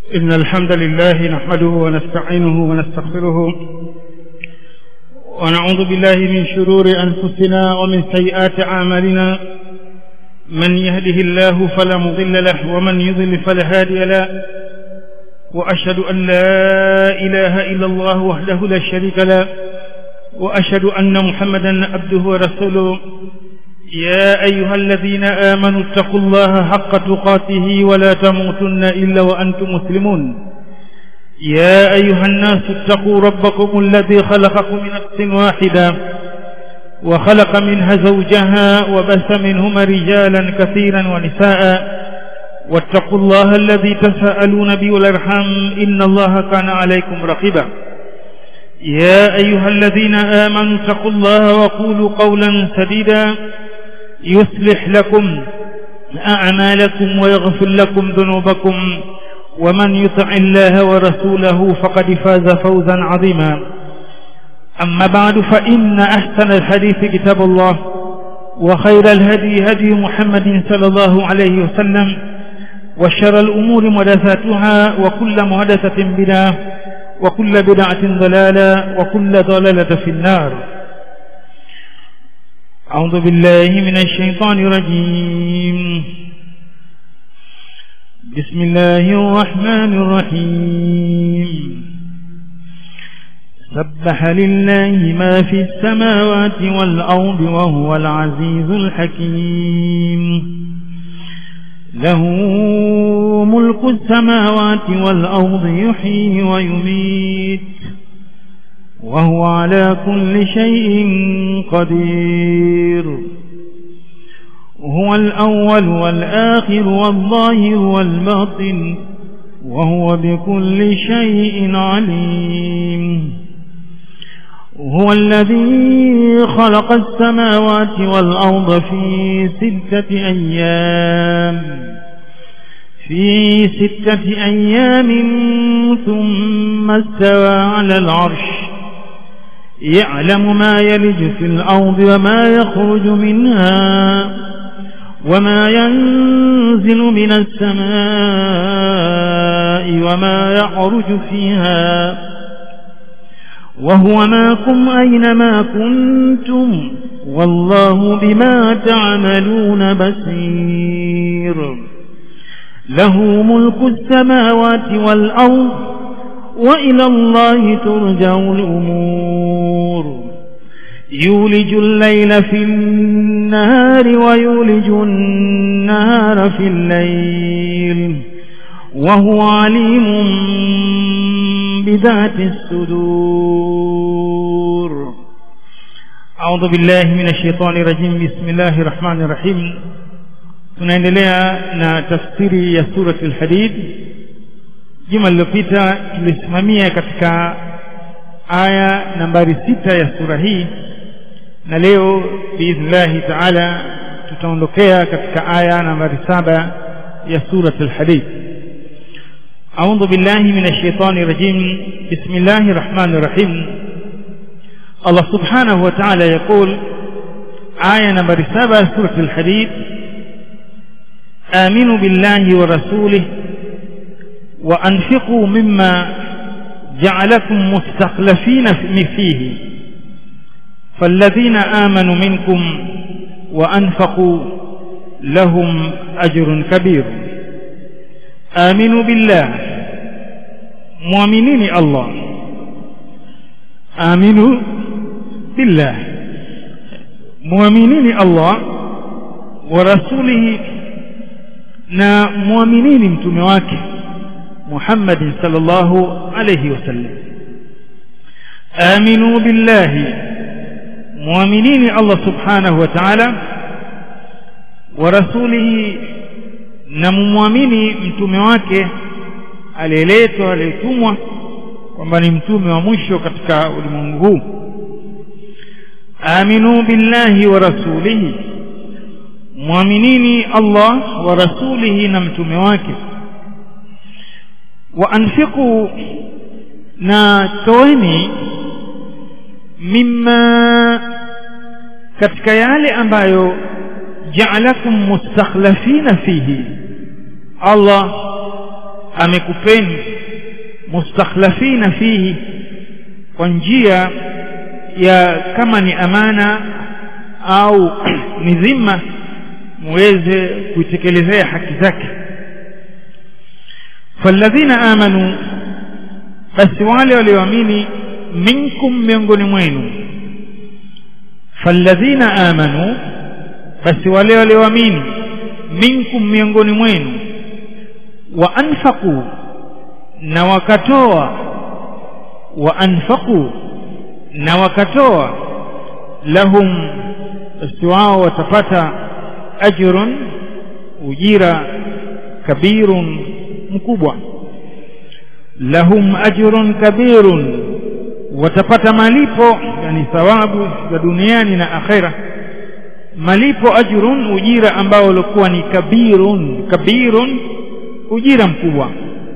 إن الحمد لله نحمده ونستعينه ونستغفره ونعوذ بالله من شرور أنفسنا ومن سيئات أعمالنا من يهده الله فلا مضل له ومن يضل فلا هادي له وأشهد أن لا إله إلا الله وحده لا شريك له وأشهد أن محمدا عبده ورسوله يا أيها الذين آمنوا اتقوا الله حق تقاته ولا تموتن إلا وأنتم مسلمون يا أيها الناس اتقوا ربكم الذي خلقكم من نفس واحدة وخلق منها زوجها وبث منهما رجالا كثيرا ونساء واتقوا الله الذي تساءلون به والارحام إن الله كان عليكم رقيبا يا أيها الذين آمنوا اتقوا الله وقولوا قولا سديدا يصلح لكم أعمالكم ويغفر لكم ذنوبكم ومن يطع الله ورسوله فقد فاز فوزا عظيما أما بعد فإن أحسن الحديث كتاب الله وخير الهدي هدي محمد صلى الله عليه وسلم وشر الأمور محدثاتها وكل محدثة بدعة وكل بدعة ضلالة وكل ضلالة في النار أعوذ بالله من الشيطان الرجيم بسم الله الرحمن الرحيم سبح لله ما في السماوات والأرض وهو العزيز الحكيم له ملك السماوات والأرض يحيي ويميت وهو على كل شيء قدير هو الأول والآخر والظاهر والباطن وهو بكل شيء عليم هو الذي خلق السماوات والأرض في ستة أيام في ستة أيام ثم استوى على العرش يعلم ما يلج في الأرض وما يخرج منها وما ينزل من السماء وما يعرج فيها وهو معكم أينما كنتم والله بما تعملون بصير له ملك السماوات والأرض وإلى الله ترجع الأمور يولج الليل في النهار ويولج النهار في الليل وهو عليم بذات الصدور أعوذ بالله من الشيطان الرجيم بسم الله الرحمن الرحيم tunaendelea na tafsiri ya surati al-hadid juma lililopita tulisimamia katika aya nambari sita ya sura hii na leo biidhnillahi taala tutaondokea katika aya nambari saba ya surat al-hadid أعوذ بالله من الشيطان الرجيم بسم الله الرحمن الرحيم الله سبحانه وتعالى يقول آية نمبر سبعة سورة الحديد آمنوا بالله ورسوله وأنفقوا مما جعلكم مستخلفين فيه فالذين آمنوا منكم وأنفقوا لهم أجر كبير آمنوا بالله مؤمنين الله آمنوا بالله مؤمنين الله ورسوله na muaminini mtume wake Muhammad sallallahu alayhi wasallam aminu billahi muaminini Allah subhanahu wa ta'ala wa rasulihi na mumwamini mtume wake aliyeletwa aliyetumwa kwamba ni mtume wa mwisho katika ulimwengu huu aminu billahi wa rasulihi mwaminini Allah wa rasulihi na mtume wake wa anfiqu na toeni mimma katika yale ambayo ja'alakum mustakhlafina fihi Allah amekupeni mustakhlafina fihi kwa njia ya kama ni amana au ni dhima muweze kuitekelezea haki zake falladhina amanu basi wale walioamini minkum miongoni mwenu falladhina amanu basi wale walioamini minkum miongoni mwenu wa anfaqu na wakatoa wa anfaqu na wakatoa lahum basi wao watapata ajrun ujira kabirun mkubwa lahum ajrun kabirun watapata malipo yani thawabu za duniani na akhera malipo ajrun ujira ambao ulikuwa ni kabirun kabirun ujira mkubwa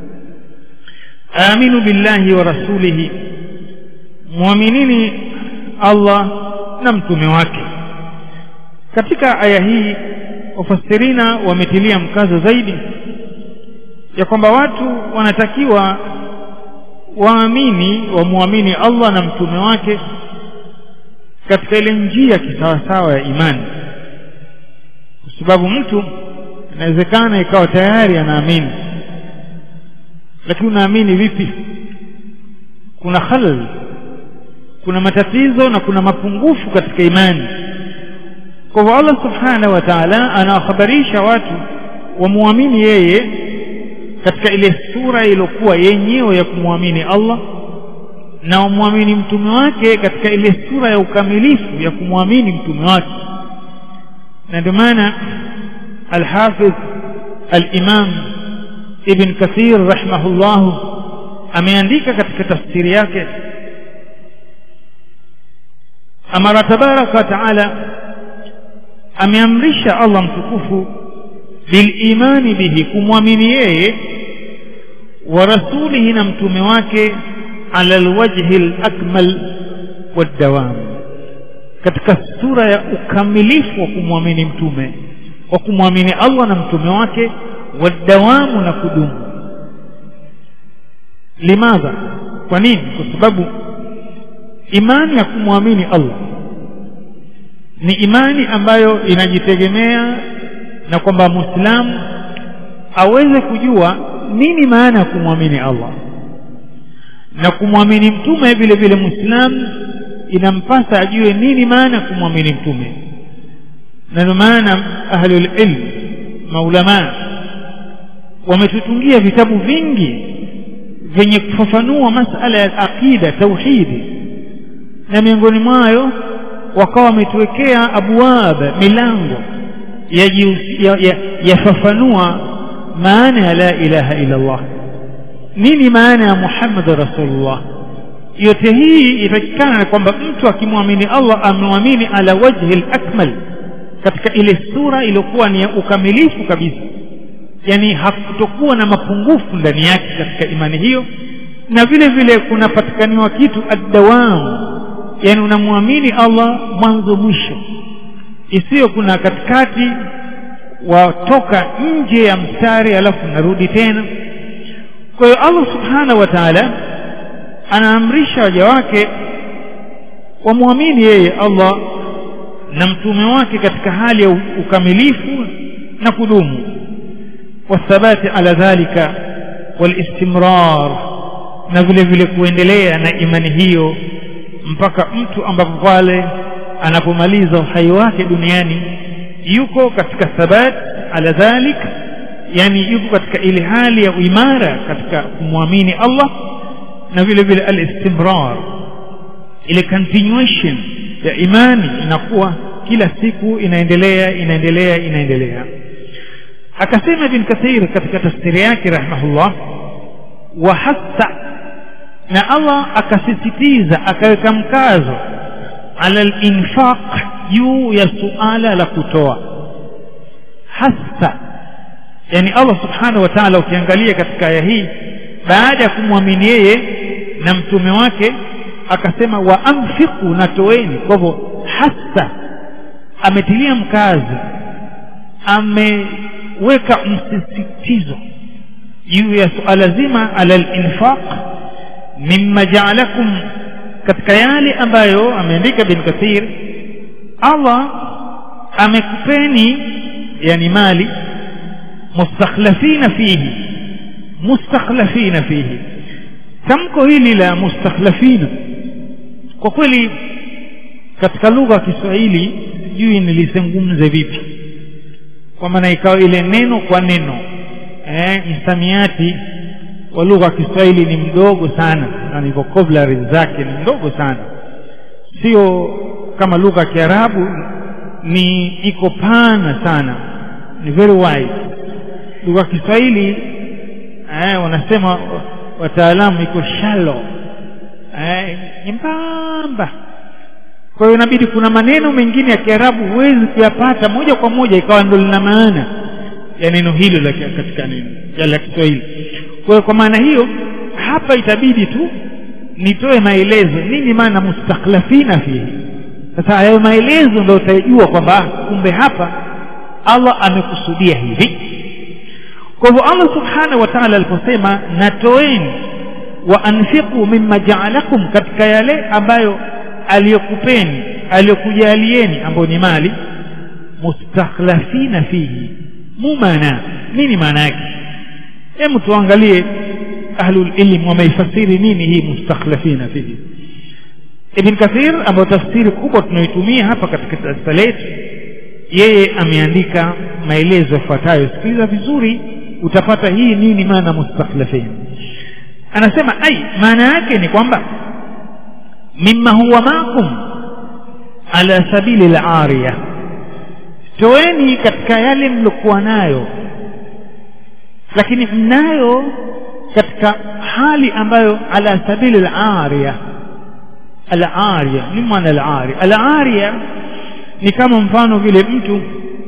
aminu billahi wa rasulihi muaminini Allah na mtume wake katika aya hii wafasirina wametilia mkazo zaidi ya kwamba watu wanatakiwa waamini wamwamini Allah na mtume wake katika ile njia kisawasawa ya imani kwa sababu mtu inawezekana ikawa tayari anaamini lakini unaamini vipi kuna khalal kuna matatizo na kuna mapungufu katika imani kwa hivyo Allah subhanahu wa ta'ala anawahabarisha watu wamwamini yeye katika ile sura iliyokuwa yenyewe ya kumwamini Allah na wamwamini mtume wake katika ile sura ya ukamilifu ya kumwamini mtume wake na ndio maana al-Hafidh al-Imam Ibn Kathir rahimahullah ameandika katika tafsiri yake amara tabaraka wa taala ameamrisha Allah mtukufu bilimani bihi kumwamini yeye wa rasulihi na mtume wake ala alwajhi alakmal wadawam katika sura ya ukamilifu wa kumwamini mtume wa kumwamini Allah na mtume wake wadawamu na kudumu limadha kwa nini kwa sababu imani ya kumwamini Allah ni imani ambayo inajitegemea na kwamba muislamu aweze kujua nini maana ya kumwamini Allah na kumwamini mtume vile vile muislamu inampasa ajue nini maana ya kumwamini mtume na ndio maana ahlul ilm maulama wametutungia vitabu vingi vyenye kufafanua masala ya aqida tauhidi na miongoni mwayo wakawa wametuwekea abwab milango yafafanua ya, ya maana ya la ilaha illa Allah nini maana ya Muhammad rasulullah yote hii itakikana kwamba mtu akimwamini Allah amwamini ala wajhi al-akmal katika ile sura iliyokuwa ni ya ukamilifu kabisa yani hakutokuwa na mapungufu ndani yake katika imani hiyo na vile vile kunapatikaniwa kitu ad-dawam yani unamwamini Allah mwanzo mwisho isiyo kuna katikati watoka nje ya mstari alafu narudi tena kwa hiyo Allah subhanahu wa ta'ala anaamrisha waja wake wamwamini yeye Allah na mtume wake katika hali ya ukamilifu na kudumu wathabati ala dhalika walistimrar na vile vile kuendelea na imani hiyo mpaka mtu ambapo pale anapomaliza uhai wake duniani yuko katika thabat ala dhalik yani yuko katika ile hali ya uimara katika kumwamini Allah na vile vile al-istimrar ile continuation ya imani inakuwa kila siku inaendelea inaendelea inaendelea akasema ibn kathir katika tafsiri yake rahimahullah wa hasa na Allah akasisitiza akaweka mkazo ala al-infaq juu ya suala la kutoa hasa yani Allah subhanahu wa ta'ala ukiangalia katika aya hii baada ya kumwamini yeye na mtume wake akasema wa anfiqu na toeni kwa hivyo hasa ametilia mkazi ameweka msisitizo juu ya suala zima ala linfaq mimma jaalakum katika yale ambayo ameandika bin kathir allah amekupeni yani mali mustakhlafina fihi mustakhlafina fihi tamko hili la mustakhlafina kwa kweli katika lugha ya kiswahili sijui nilizungumze vipi kwa maana ikawa ile neno kwa neno eh, msamiati wa lugha ya kiswahili ni mdogo sana na ni vocabulary zake ni mdogo sana sio kama lugha ya kiarabu ni iko pana sana ni very wide lugha ya kiswahili eh, wanasema wataalamu iko shallow eh, nyembamba kwa hiyo inabidi kuna maneno mengine ya kiarabu huwezi kuyapata moja kwa moja ikawa ndo lina maana ya neno hilo la katika neno la kiswahili kwa hiyo kwa maana hiyo hapa itabidi tu nitoe maelezo nini maana mustakhlafina fihi sasa hayo maelezo ndo utajua kwamba kumbe hapa allah amekusudia hivi kwa hivyo allah subhanahu wa taala aliposema natoeni wa anfiqu mimma jaalakum katika yale ambayo aliyokupeni aliyokujalieni ambayo ni mali mustakhlafina fihi mumana nini maana yake hebu tuangalie ahlul ilm wameifasiri nini hii mustakhlafina fihi ibn kathir ambayo tafsiri kubwa tunayoitumia hapa katika darasa letu yeye ameandika maelezo yafuatayo sikiliza vizuri utapata hii nini maana mustakhlafin anasema ai maana yake ni kwamba mimma huwa makum ala sabili lariya toeni katika yale mliokuwa nayo lakini mnayo katika hali ambayo ala sabili lariya alaria ni maana alaria alaria ni kama mfano vile mtu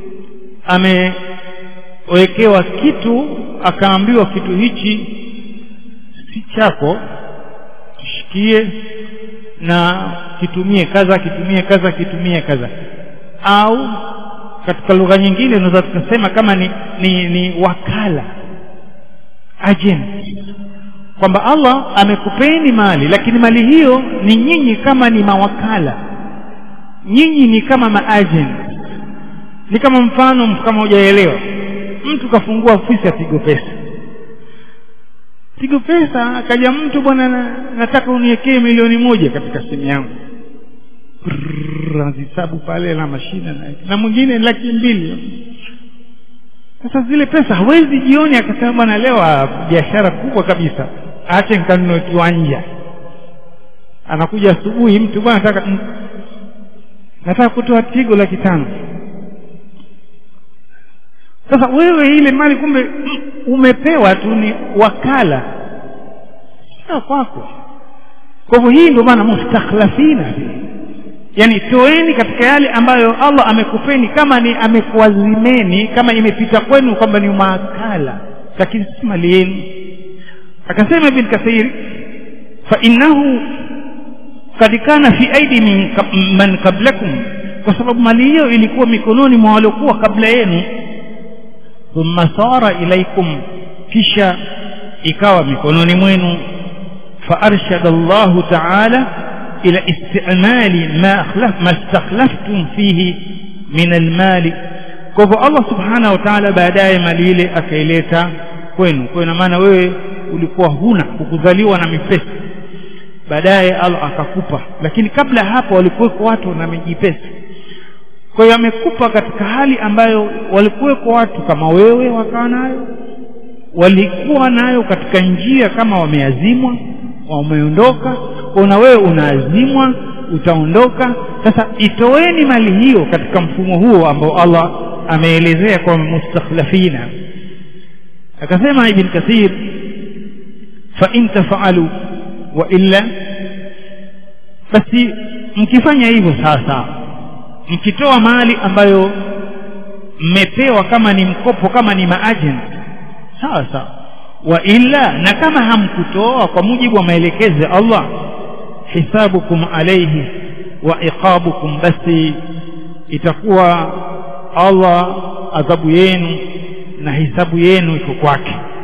amewekewa kitu akaambiwa kitu hichi si chako kishikie na kitumie kaza kitumie kaza kitumie kaza au katika lugha nyingine unaweza tukasema kama ni, ni, ni wakala agent kwamba allah amekupeni mali lakini mali hiyo ni nyinyi kama ni mawakala nyinyi ni kama maagent ni kama mfano kama hujaelewa mtu kafungua ofisi ya pigo pesa pigo pesa akaja mtu bwana na, nataka uniwekee milioni moja katika simu yangu azisabu pale na mashine na, na mwingine laki mbili sasa zile pesa hawezi jioni akasema bwana leo biashara kubwa kabisa ache nikanunue kiwanja anakuja asubuhi mtu bwana nataka nataka kutoa tigo laki tano sasa wewe ile mali kumbe umepewa tu ni wakala sio kwako kwa hivyo hii ndio maana mustakhlafina yani toeni katika yale ambayo allah amekupeni kama ni amekuazimeni kama imepita kwenu kwamba ni maakala lakini si mali yenu akasema ibn kathir fainahu kad kana fi aidi min man qablakum kwa sababu mali hiyo ilikuwa mikononi mwa waliokuwa kabla yenu thumma sara ilaikum kisha ikawa mikononi mwenu فأرشد الله تعالى إلى استعمال ما, أخلف ما استخلفتم فيه من المال kwa hivyo allah subhanahu wa taala baadaye mali ile akaileta kwenu kwa ina maana wewe ulikuwa huna hukuzaliwa na mipesa baadaye allah akakupa lakini kabla hapo walikuweko watu na mijipesa kwa hiyo amekupa katika hali ambayo walikuweko watu kama wewe wakawa nayo walikuwa nayo katika njia kama wameazimwa wameondoka na wewe unaazimwa utaondoka sasa itoeni mali hiyo katika mfumo huo ambao allah ameelezea kwa mustakhlafina akasema ibn kathir fa in tafaalu wa illa basi mkifanya hivyo sasa mkitoa mali ambayo mmepewa kama ni mkopo kama ni maagent sawa sawa wa illa na kama hamkutoa kwa mujibu wa maelekezo ya Allah hisabukum alayhi wa iqabukum basi itakuwa Allah adhabu yenu na hisabu yenu iko kwake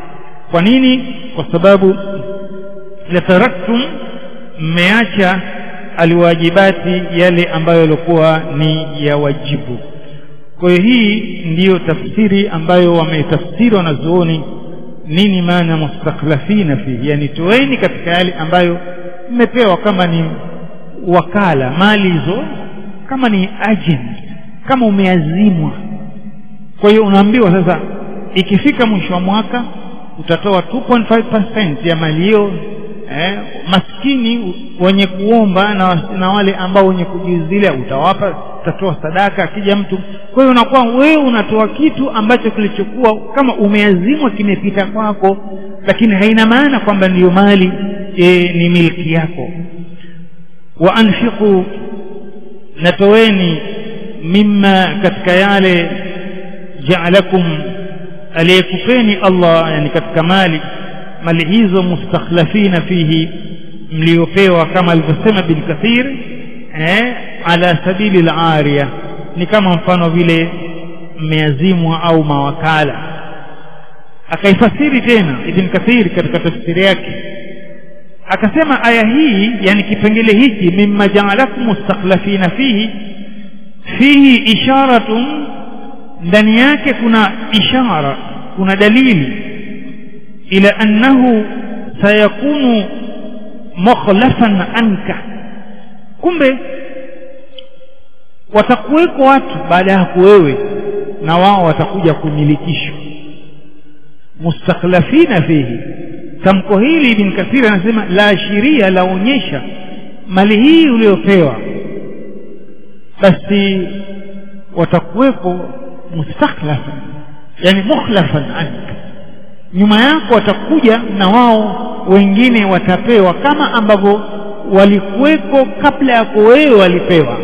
kwa nini kwa sababu lataraktum mmeacha alwajibati yale ambayo yalikuwa ni ya wajibu kwa hiyo hii ndiyo tafsiri ambayo wametafsiri wanazuoni nini maana mustakhlafina fihi yani toeni katika yale ambayo mmepewa kama ni wakala mali hizo kama ni agent kama umeazimwa kwa hiyo unaambiwa sasa ikifika mwisho wa mwaka utatoa 2.5% ya mali hiyo eh, maskini wenye kuomba na, na wale ambao wenye kujiuzilia utawapa utatoa sadaka akija mtu kwa hiyo unakuwa wewe unatoa kitu ambacho kilichokuwa kama umeazimwa kimepita kwako lakini haina maana kwamba ndiyo mali e, ni milki yako wa anfiqu natoweni mimma katika yale jaalakum aliyekupeni Allah yani katika mali mali hizo mustakhlafina fihi mliopewa kama alivyosema bin kathir eh, ala sabili al-ariya ni kama mfano vile mmeazimwa au mawakala akaifasiri tena ibn kathir katika tafsiri yake akasema aya hii yani kipengele hiki mimma ja'alakum mustakhlafina fihi fihi isharatun ndani yake kuna ishara kuna dalili ila annahu sayakunu mukhlafan anka kumbe watakuweko watu baada yako wewe na wao watakuja kumilikishwa mustakhlafina fihi tamko hili ibn kathir anasema la shiria laonyesha mali hii uliyopewa basi watakuwepo mustakhlafan yani mukhlafan anka nyuma yako watakuja na wao wengine watapewa kama ambavyo walikuweko kabla yako wewe walipewa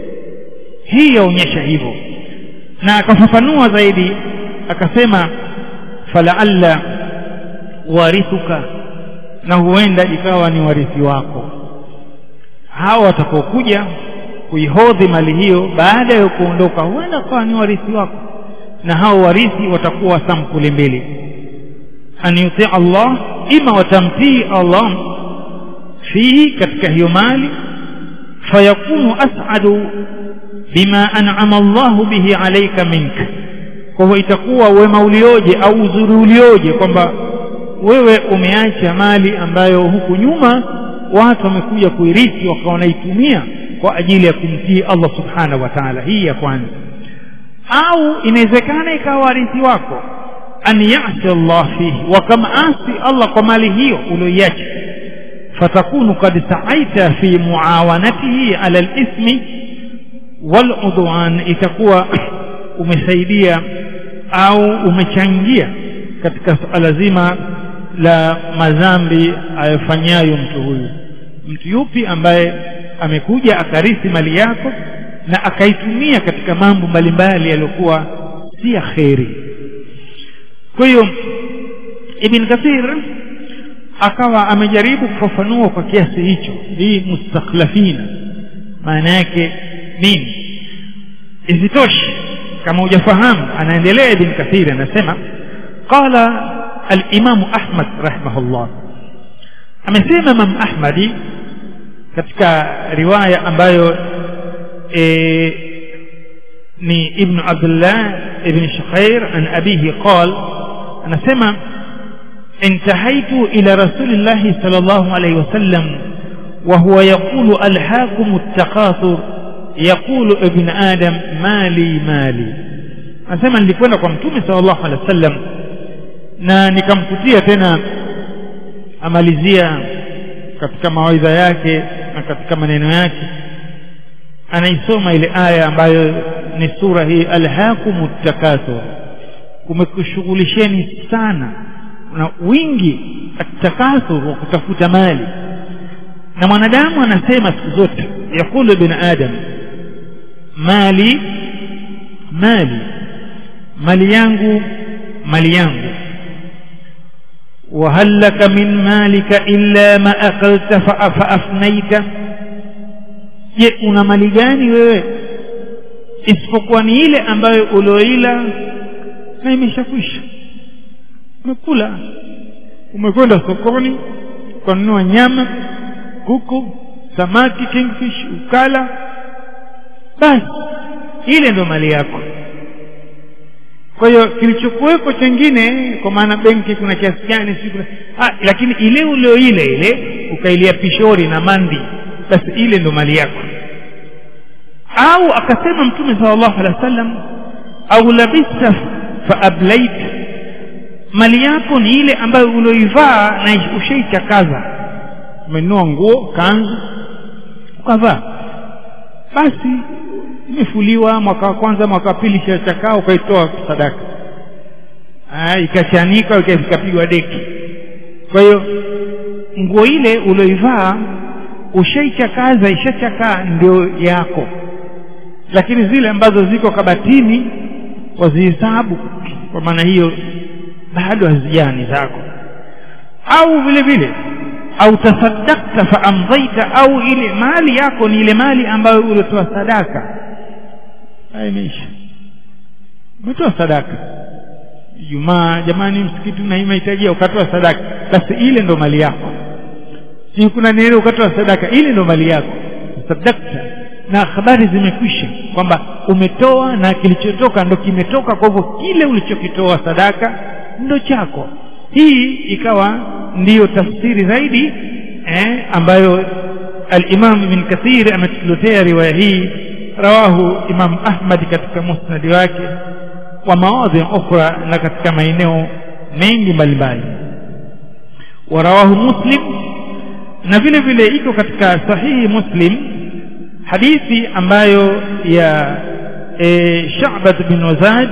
hii yaonyesha hivyo na akafafanua zaidi akasema falaalla warithuka na huenda ikawa ni warithi wako hawa watakaokuja kuihodhi mali hiyo baada ya kuondoka huenda kawa ni warithi wako na hao warithi watakuwa sampuli mbili an yutii Allah ima watamtii Allah fihi katika hiyo mali fayakunu as'adu bima an'ama Allah bihi alayka minka kwa hivyo itakuwa wema ulioje au uzuri ulioje kwamba wewe umeacha mali ambayo huku nyuma watu wamekuja kuirithi wakawa wanaitumia kwa ajili ya kumtii Allah subhanahu wa ta'ala hii ya kwanza au inawezekana ikawa warithi wako an yasi Allah fihi wakamasi Allah kwa mali hiyo ulioiacha fatakunu kad sa'aita fi muawanatihi ala al-ithmi wal-udwan itakuwa umesaidia au umechangia katika suala zima la madhambi ayofanyayo mtu huyu mtu yupi ambaye amekuja akarithi mali yako na akaitumia katika mambo mbalimbali yaliyokuwa si ya kheri kwa hiyo ibn kathir akawa amejaribu kufafanua kwa kiasi hicho hii mustakhlafina maana yake nini isitoshe kama hujafahamu anaendelea ibn kathir anasema qala al-imam ahmad rahimahullah amesema imam ahmadi katika riwaya ambayo e, ni ibn abdullah ibn shakhair an abihi qal anasema انتهيت إلى رسول الله صلى الله عليه وسلم وهو يقول ألهاكم التقاثر يقول ابن آدم مالي مالي anasema nilikwenda kwa mtume sallallahu alaihi wasallam na nikamkutia tena amalizia katika mawaidha yake na katika maneno yake anaisoma ile aya ambayo ni sura hii alhaakum takathur kumekushughulisheni sana na wingi atakathur wa kutafuta mali na mwanadamu anasema siku zote yakulu bin adam mali mali mali yangu mali yangu وهل لك من مالك إلا ما أكلت فأفنيت je una mali gani wewe isipokuwa ni ile ambayo ulioila na imeshakwisha umekula umekwenda sokoni ukanunua nyama kuku samaki kingfish ukala basi ile ndo mali yako kwa hiyo kilichokuwepo chengine kwa maana benki kuna kiasi gani si kuna ah, lakini ile ulio ile ile ukailia pishori na mandi basi ile ndo mali yako au akasema mtume sallallahu alaihi wasallam au labista fa ablait mali yako ni ile ambayo ulioivaa na ushaichakaza umenunua nguo kanzu ukavaa basi imefuliwa mwaka wa kwanza mwaka wa pili ishachakaa ukaitoa sadaka ikachanika ikapigwa deki kwa hiyo nguo ile ulioivaa ushaichakaza ishachakaa ndio yako lakini zile ambazo ziko kabatini wazihesabu kwa maana hiyo bado hazijani zako au vile vile au tasaddakta faamdhaita au ile mali yako ni ile mali ambayo uliotoa sadaka imeisha umetoa sadaka Ijumaa jamani msikiti na mahitajia ukatoa sadaka basi ile ndo mali yako si kuna neno ukatoa sadaka ile ndo mali yako sadakta na habari zimekwisha kwamba umetoa na kilichotoka ndo kimetoka kwa hivyo kile ulichokitoa sadaka ndo chako hii ikawa ndiyo tafsiri zaidi eh, ambayo al-Imam Ibn Kathir ametuletea riwaya hii rawahu Imam Ahmad katika musnad wake wa mawadhi ukhra na katika maeneo mengi mbalimbali wa rawahu Muslim na vile vile iko katika sahihi Muslim hadithi ambayo ya e, Sha'bat bin Wazad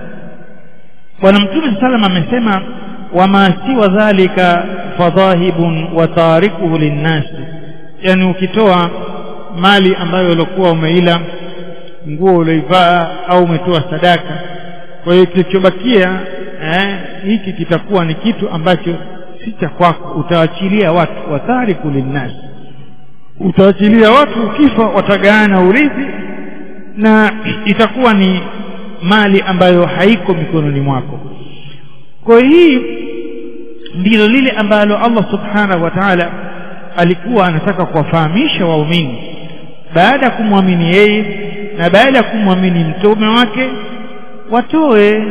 bwana mtume sallam amesema wama siwa dhalika fadhahibun wa tarikuhu linnas yani ukitoa mali ambayo ulikuwa umeila nguo ulioivaa au umetoa sadaka kwa hiyo kilichobakia eh, hiki kitakuwa ni kitu ambacho si cha kwako utawachilia watu watariku linnas utawachilia watu ukifa watagaana urithi na itakuwa ni mali ambayo haiko mikononi mwako kwa hii ndilo lile ambalo Allah subhanahu wa ta'ala alikuwa anataka kuwafahamisha waumini baada ya kumwamini yeye na baada ya kumwamini mtume wake watoe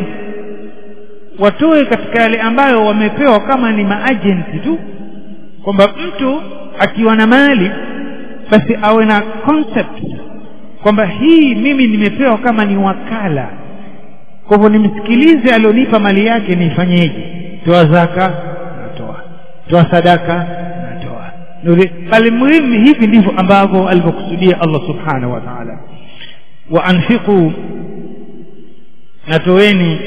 watoe katika yale ambayo wamepewa kama ni maajenti tu kwamba mtu akiwa na mali basi awe na concept kwamba hii mimi nimepewa kama ni wakala kwa hivyo nimsikilize alionipa mali yake nifanyeje toa zaka natoa toa sadaka natoa bali muhimu hivi ndivyo ambavyo alivyokusudia Allah subhanahu wa ta'ala wa anfiqu natoeni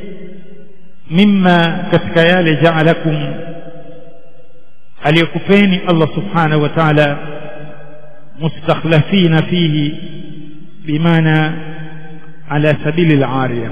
mimma katika yale jaalakum aliyokupeni Allah subhanahu wa ta'ala mustakhlafina fihi bimaana ala sabili al-ariya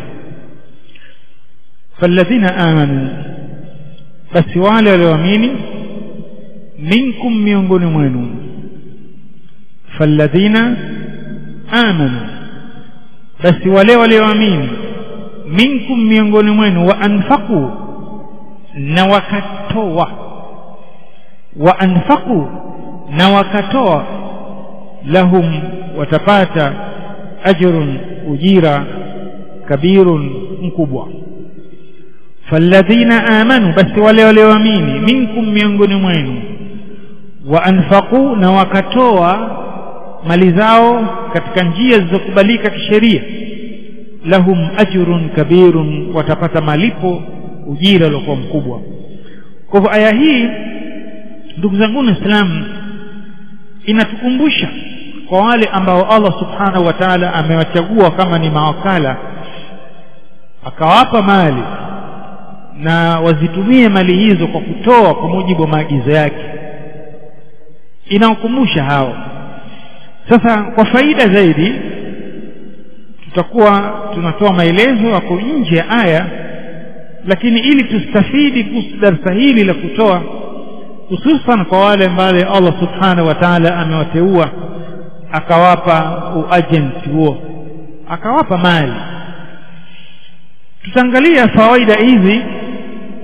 فالذين آمنوا basi wale walioamini minkum miongoni mwenu falladhina amanu basi wale walioamini minkum miongoni mwenu wa anfaqu na wakatoa wa anfaqu na wakatoa lahum watapata ajrun ujira kabirun mkubwa falladhina amanu basi wale walioamini minkum miongoni mwenu wa anfaqu na wakatoa mali zao katika njia zilizokubalika kisheria lahum ajrun kabirun watapata malipo ujira uliokuwa mkubwa kwa hivyo aya hii ndugu zangu waislamu inatukumbusha kwa wale ambao Allah subhanahu wa ta'ala amewachagua kama ni mawakala akawapa mali na wazitumie mali hizo kwa kutoa kwa mujibu wa maagizo yake inawakumbusha hao sasa kwa faida zaidi tutakuwa tunatoa maelezo yako nje ya aya lakini ili tustafidi kuhusu darsa hili la kutoa hususan kwa wale ambao Allah subhanahu wa ta'ala amewateua akawapa uagent huo akawapa mali tutaangalia fawaida hizi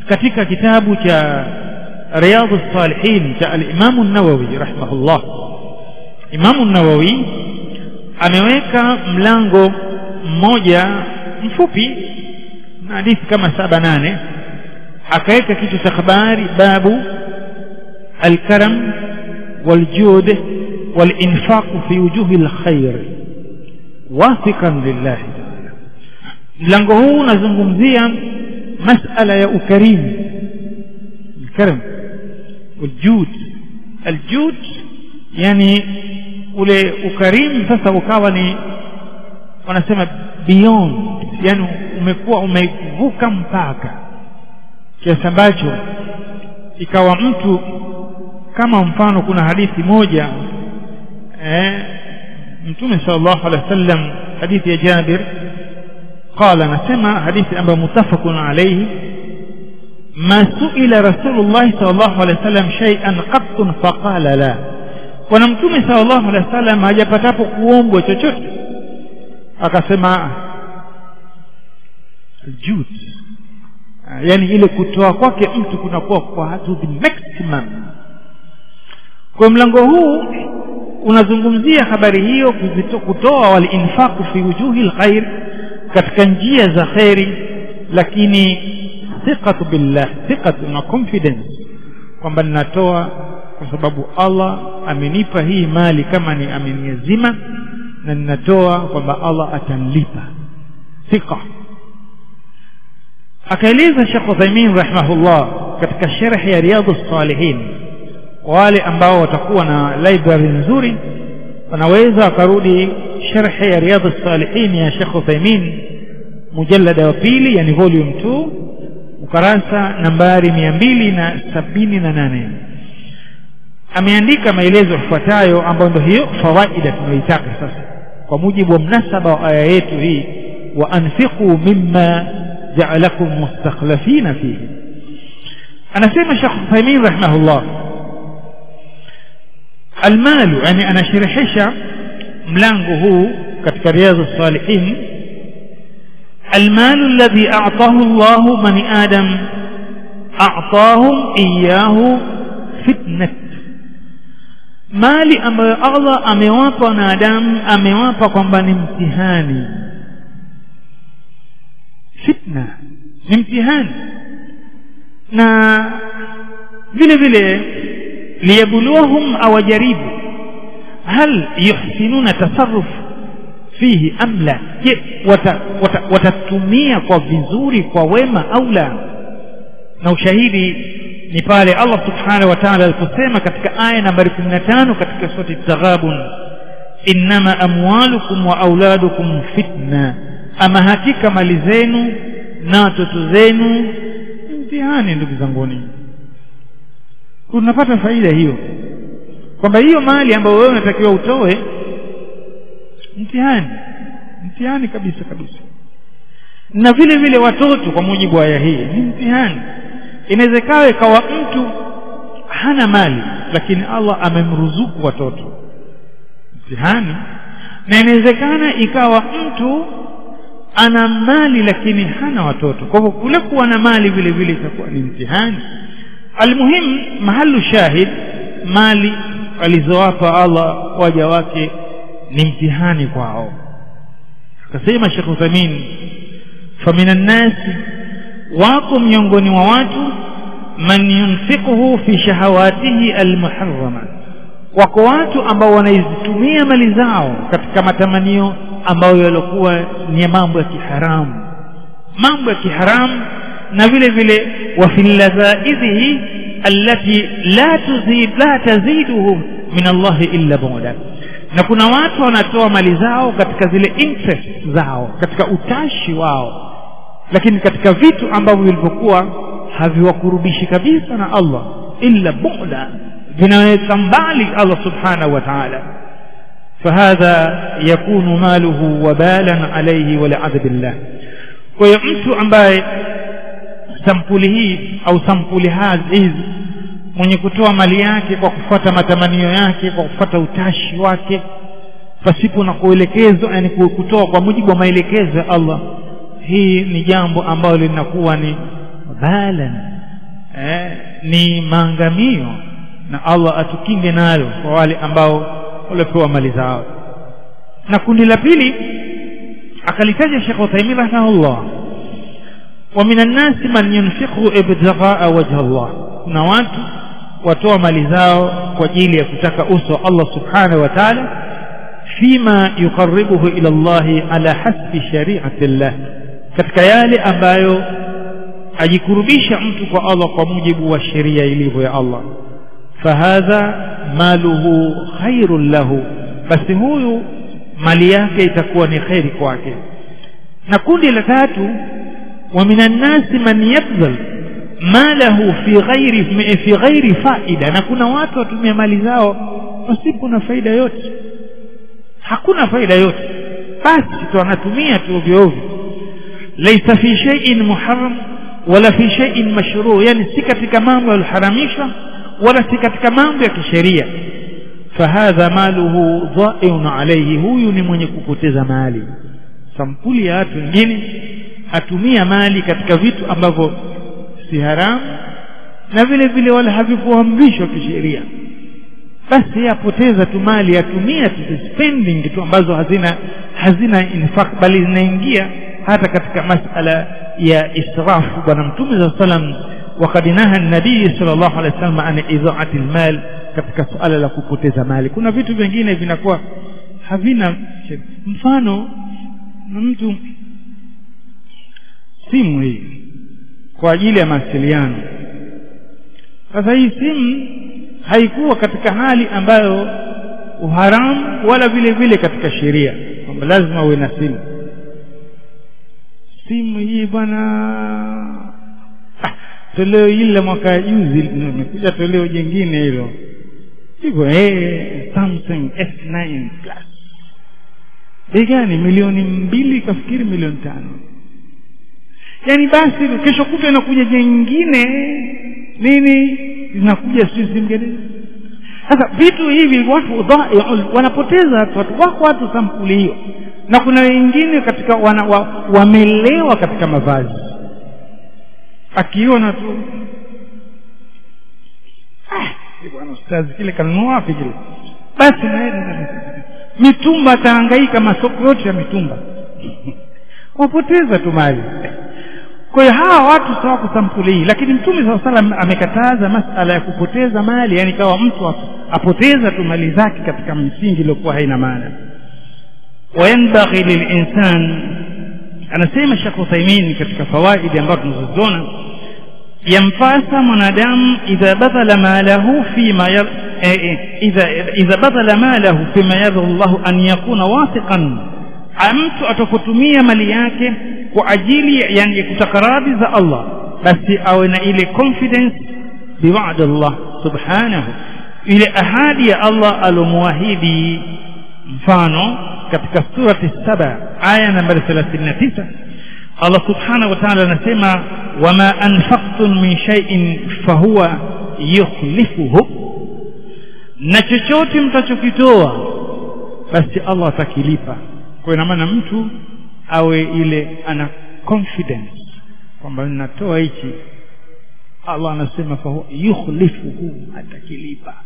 katika kitabu cha riyadhu salihin cha alimamu nawawi rahimahullah imamu nawawi ameweka mlango mmoja mfupi na hadithi kama saba nane akaweka kichwa cha habari babu alkaram waljud walinfaq fi wujuhi lkhair wathiqan lillahi taala mlango huu unazungumzia masala ya ukarimu الكرم والجود الجود yani ule ukarimu sasa ukawa ni wanasema beyond yani umekuwa umevuka mpaka kiasi ambacho ikawa mtu kama mfano kuna hadithi moja eh, mtume sallallahu alaihi wasallam hadithi ya Jabir qala anasema hadithi ambayo mutafaqun alayhi ما سئل رسول الله صلى الله عليه وسلم شيئا قط فقال لا kuna mtume sallallahu alaihi wasallam hajapatapo kuombwa chochote akasema jud yani ile kutoa kwake mtu kunakuwa kwa to the maximum kwa mlango huu unazungumzia habari hiyo kutoa walinfaqu fi wujuhi lkhair katika njia za kheri lakini thiqatu billah thiqatu na confidence kwamba ninatoa kwa sababu Allah amenipa hii mali kama ni ameniazima na ninatoa kwamba Allah atanlipa thiqa akaeleza Sheikh Uthaymeen rahimahullah katika sharh ya Riyadhus Salihin wale ambao watakuwa na library nzuri wanaweza wakarudi sharh ya Riyadhus Salihin ya Sheikh Uthaymeen mujallada wa pili yani volume 2 ukarasa nambari mia mbili na sabini na nane ameandika maelezo yafuatayo ambayo ndio hiyo fawaida tunayoitaka sasa kwa mujibu wa mnasaba wa aya yetu hii wa anfiqu mimma jaalakum mustakhlafina fihi anasema Sheikh Uthaymeen rahimahullah almalu yani anashirihisha mlango huu katika riyadhus salihin المال الذي أعطاه الله بني آدم أعطاهم إياه فتنة mali ambayo Allah amewapa wanadamu amewapa kwamba ni mtihani fitna ni mtihani na vile vile liyabluwahum awajaribu hal yuhsinuna tasarruf fihi am la je watatumia wata, wata kwa vizuri kwa wema au la na ushahidi ni pale Allah subhanahu wa ta'ala aliposema katika aya nambari 15 katika surati Taghabun innama amwalukum wa auladukum fitna ama hakika mali zenu na watoto zenu mtihani ndugu zanguni unapata faida hiyo kwamba hiyo mali ambayo wewe unatakiwa utoe mtihani mtihani kabisa kabisa na vile vile watoto kwa mujibu wa aya hii ni mtihani inawezekana ikawa mtu hana mali lakini Allah amemruzuku watoto mtihani na inawezekana ikawa mtu ana mali lakini hana watoto kwa hivyo kule kuwa na mali vile vile itakuwa ni mtihani almuhim mahalu shahid mali alizowapa Allah waja wake ni mtihani kwao akasema Sheikh Uthamin faminan nasi wako miongoni mwa watu man yunfiquhu fi shahawatihi almuharrama wako watu ambao wanaizitumia mali zao katika matamanio ambayo yalikuwa ni mambo ya kiharamu mambo ya kiharamu na vile vile wa fil ladhaihi allati la tuzid la taziduhu min Allah illa bu'da na kuna watu wanatoa mali zao katika zile interest zao katika utashi wao lakini katika vitu ambavyo vilivyokuwa haviwakurubishi kabisa na Allah illa bu'da vinaweka mbali Allah subhanahu wa ta'ala fahadha yakunu maluhu wabalan alayhi wa li'adab Allah kwa hiyo mtu ambaye sampuli hii au sampuli hizi mwenye kutoa mali yake kwa kufuata matamanio yake kwa kufuata utashi wake pasipo na kuelekezwa yani kutoa kwa mujibu wa maelekezo ya Allah hii ni jambo ambalo linakuwa ni balan eh, ni maangamio na Allah atukinge nayo kwa wale ambao waliopewa mali zao na kundi la pili akalitaja Sheikh Uthaymeen rahimahullah wa minan nasi man yunfiqu ibtighaa wajha Allah kuna watu watoa mali zao kwa ajili ya kutaka uso wa Allah subhanahu wa ta'ala fima yuqarribuhu ila Allah ala hasbi shari'ati Allah katika yale ambayo ajikurubisha mtu kwa Allah kwa mujibu wa sheria ilivyo ya Allah fahadha maluhu khairun lahu basi huyu mali yake itakuwa ni kheri kwake na kundi la tatu wa minan nasi man yabdhal malahu fi ghairi fi ghairi faida na kuna watu watumia mali zao pasipo na faida yote hakuna faida yote basi tu anatumia tu ovyo ovyo laysa fi shay'in muharram wala fi shay'in mashru yani si katika mambo yaliharamishwa wala si katika mambo ya kisheria fahadha maluhu dha'iun alayhi huyu ni mwenye kupoteza mali sampuli ya watu wengine atumia mali katika vitu ambavyo si haramu na vile vile wala havikuamrishwa kisheria basi apoteza tu mali atumia tu spending tu ambazo hazina hazina infaq bali zinaingia hata katika masala ya israfu bwana mtume saa salam wakad naha nabii sallallahu alaihi wasallam an idhaati almal katika suala la kupoteza mali kuna vitu vingine vinakuwa havina mfano mtu simu hii kwa ajili ya mawasiliano sasa hii simu haikuwa katika hali ambayo uharamu wala vile vile katika sheria kwamba lazima uwe na simu simu hii bwana ah, toleo hili la mwaka juzi imekuja toleo jingine hilo hivyo eh, Samsung S9 Plus bei gani milioni mbili kafikiri milioni tano yaani basi kesho kutwa inakuja jingine nini zinakuja sijui zimgeni sasa vitu hivi watu wanapoteza watu wako watu sampuli hiyo na kuna wengine katika wana, wa, wamelewa katika mavazi akiona tu ah, bwana ustazi kile kanunua wapi kile basi naenda mitumba atahangaika masoko yote ya mitumba wapoteza tu mali kwa hiyo hawa watu sawako sampuli hii lakini mtume saa salam amekataza masala ya kupoteza mali yani kawa mtu apoteza tu mali zake katika msingi iliyokuwa haina maana wayanbaghi lilinsan anasema shekh uthaimin katika fawaidi ambayo tunazoziona yampasa mwanadamu idha badhala malahu fima idha idha badhala malahu fima yadhuru llahu an yakuna wathiqan mtu atakotumia mali yake kwa ajili yani kutaka radhi za Allah basi awe na ile confidence biwa'd Allah subhanahu ile ahadi ya Allah alomwahidi mfano katika surati saba aya nambari 39 Allah subhanahu wa ta'ala anasema wama anfaqtum min shay'in fahuwa yukhlifuhu na chochote mtachokitoa basi Allah atakilipa kwa ina maana mtu awe ile ana confidence kwamba ninatoa hichi Allah anasema fa yukhlifuhu atakilipa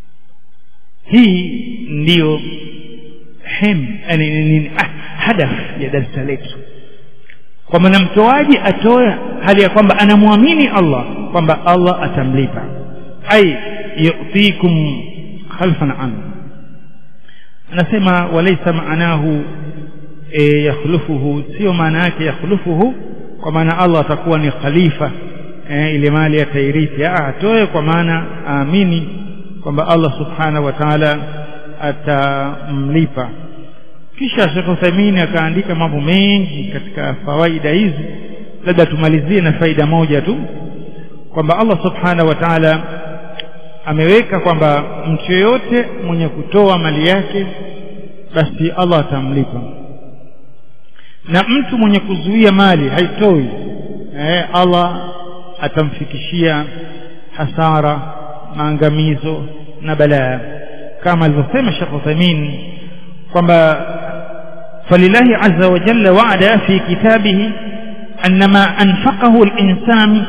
hii ndiyo hem yani ni ah, hadaf ya darasa letu kwamba na mtoaji atoe hali ya kwamba anamwamini Allah kwamba Allah atamlipa ai yu'tikum khalfan anhu anasema walaysa maanahu e, yakhlufuhu sio maana yake yakhlufuhu kwa maana Allah atakuwa ni khalifa e, ile mali ya tairithi atoe kwa maana aamini kwamba Allah subhanahu wa ta'ala atamlipa kisha Sheikh Uthaymeen akaandika mambo mengi katika fawaida hizi labda tumalizie na faida moja tu kwamba Allah subhanahu wa ta'ala ameweka kwamba mtu yeyote mwenye kutoa mali yake basi Allah atamlipa na mtu mwenye kuzuia mali haitoi eh, Allah atamfikishia hasara maangamizo na balaa kama alivyosema Sheikh Uthaymeen kwamba falillahi azza wa jalla wa'ada fi kitabihi anna ma anfaqahu al-insan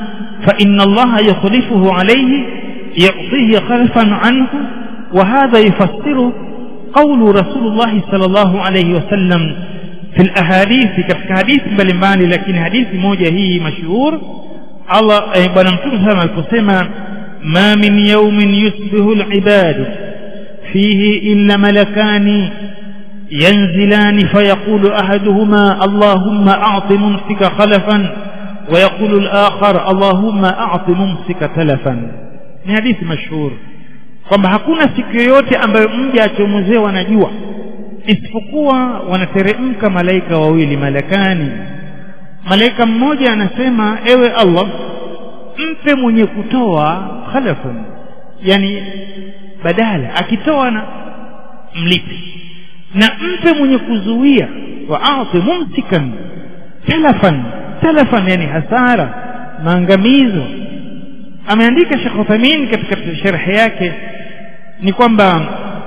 فإن الله يخلفه عليه يعطيه خلفا عنه وهذا يفسر قول رسول الله صلى الله عليه وسلم في الأحاديث katika hadithi mbalimbali lakini hadithi moja hii mashuhur Allah eh, bwana mtume sana aliposema ma min yawmin yusbihu al-ibad fihi illa malakani ينزلان فيقول أحدهما اللهم أعط ممسك خلفا ويقول الآخر اللهم أعط ممسك تلفا ni hadithi mashhur kwamba hakuna siku yoyote ambayo mja achomozewa na jua isipokuwa wanateremka malaika wawili malakani malaika mmoja anasema ewe Allah mpe mwenye kutoa khalafan yani badala akitoa na mlipe na mpe mwenye kuzuia wa a'ti mumsikan talafan talafan yani hasara maangamizo ameandika Sheikh Uthamin katika sharhi yake ni kwamba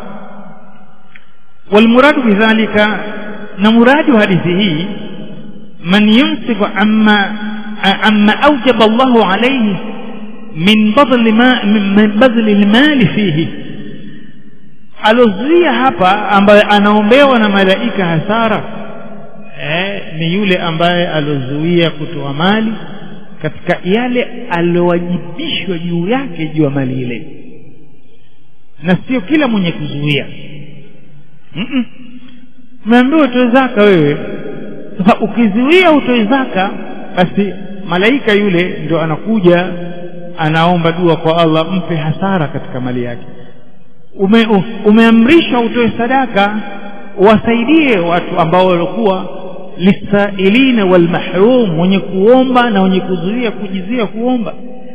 والمراد بذلك نمراد هذه من يمسك عما عما أوجب الله عليه من بذل ما من بذل المال فيه alozuia hapa ambaye anaombewa na malaika hasara eh, ni yule ambaye alozuia kutoa mali katika yale alowajibishwa juu yake juu ya mali ile na sio kila mwenye kuzuia umeambiwa utoe zaka wewe sasa ukizuia utoe zaka basi malaika yule ndio anakuja anaomba dua kwa Allah mpe hasara katika mali yake ume, umeamrishwa utoe sadaka wasaidie watu ambao walikuwa lisailina walmahrum wenye kuomba na wenye kuzuia kujizia kuomba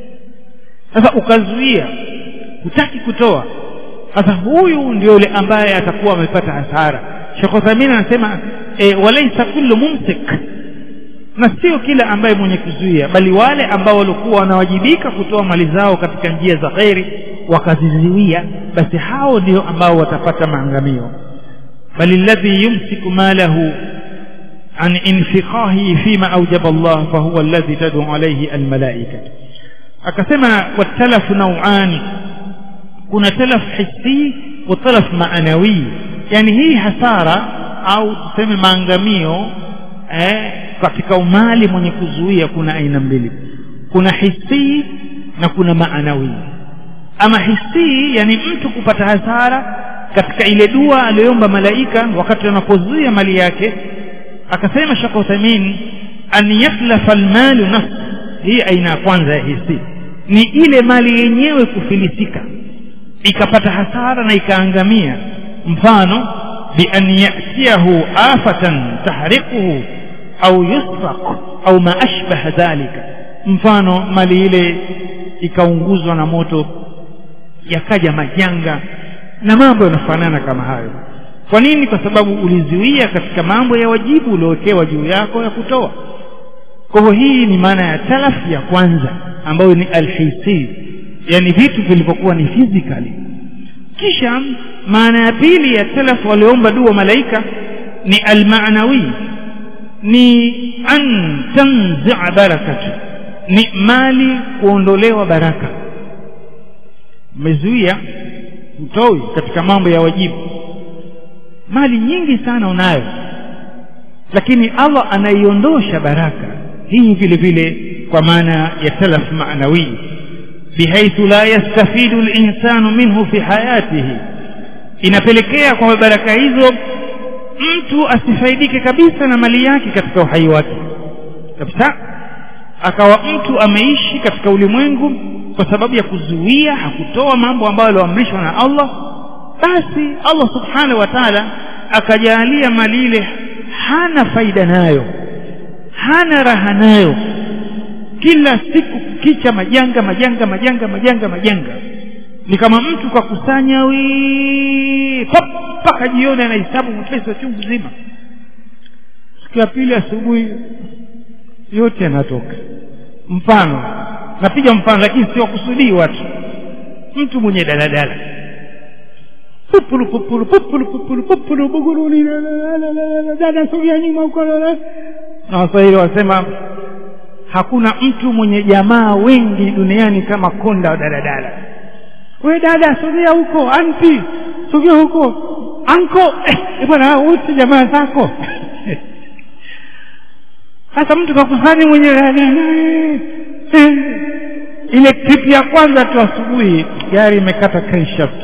sasa ukazuia hutaki kutoa sasa huyu ndio yule ambaye atakuwa amepata hasara Sheikh Uthamin anasema e, walaysa kullu mumsik na sio kila ambaye mwenye kuzuia bali wale ambao walikuwa wanawajibika kutoa mali zao katika njia za khairi wakazizuia basi hao ndio ambao watapata maangamio bali alladhi yumsiku malahu an infiqahi fima awjaba Allah fa huwa alladhi tad'u alayhi almalaika akasema watalafu nauani kuna talaf hissi wa talaf maanawi yani hii hasara au tuseme maangamio eh, katika umali mwenye kuzuia kuna aina mbili kuna hissi na kuna maanawi ama hissi yani mtu kupata hasara katika ile dua aliyoomba malaika wakati anapozuia mali yake akasema Sheikh Uthamin an yaklafa almalu nafs hii aina ya kwanza ya hissi ni ile mali yenyewe kufilisika ikapata hasara na ikaangamia mfano bi an yatiyahu afatan tahriquhu au yusraq au ma ashbaha dhalika mfano mali ile ikaunguzwa na moto yakaja majanga na mambo yanafanana kama hayo kwa nini kwa sababu ulizuia katika mambo ya wajibu uliowekewa juu yako ya kutoa kwa hivyo hii ni maana ya talaf ya kwanza ambayo ni alhisi yani vitu vilivyokuwa ni physically kisha maana ya pili ya talaf waliomba dua malaika ni almaanawi ni an tanzia barakatu ni mali kuondolewa baraka umezuia utoi katika mambo ya wajibu mali nyingi sana unayo lakini Allah anaiondosha baraka hii vile vile kwa maana ya salaf maanawi bihaithu la yastafidu al-insanu minhu fi hayatihi inapelekea kwamba baraka hizo mtu asifaidike kabisa na mali yake katika uhai wake kabisa akawa mtu ameishi katika ulimwengu kwa sababu ya kuzuia hakutoa mambo ambayo alioamrishwa na Allah basi Allah subhanahu wa ta'ala akajalia mali ile hana faida nayo hana raha nayo kila siku kicha majanga majanga majanga majanga majanga ni kama mtu kakusanya wi mpaka jioni anahesabu pesa chungu zima siku ya pili asubuhi yote yanatoka mfano napiga mfano lakini sio kusudii watu mtu mwenye daladala pupulu pupulu pupulu pupulu pupulu buguruni dada sogea nyuma huko na waswahili wasema hakuna mtu mwenye jamaa wengi duniani kama konda wa daladala we dada sogea huko anti sogea huko anko eh, bwana wote jamaa zako sasa mtu kakusani mwenye eh, ile trip ya kwanza tu asubuhi gari imekata crankshaft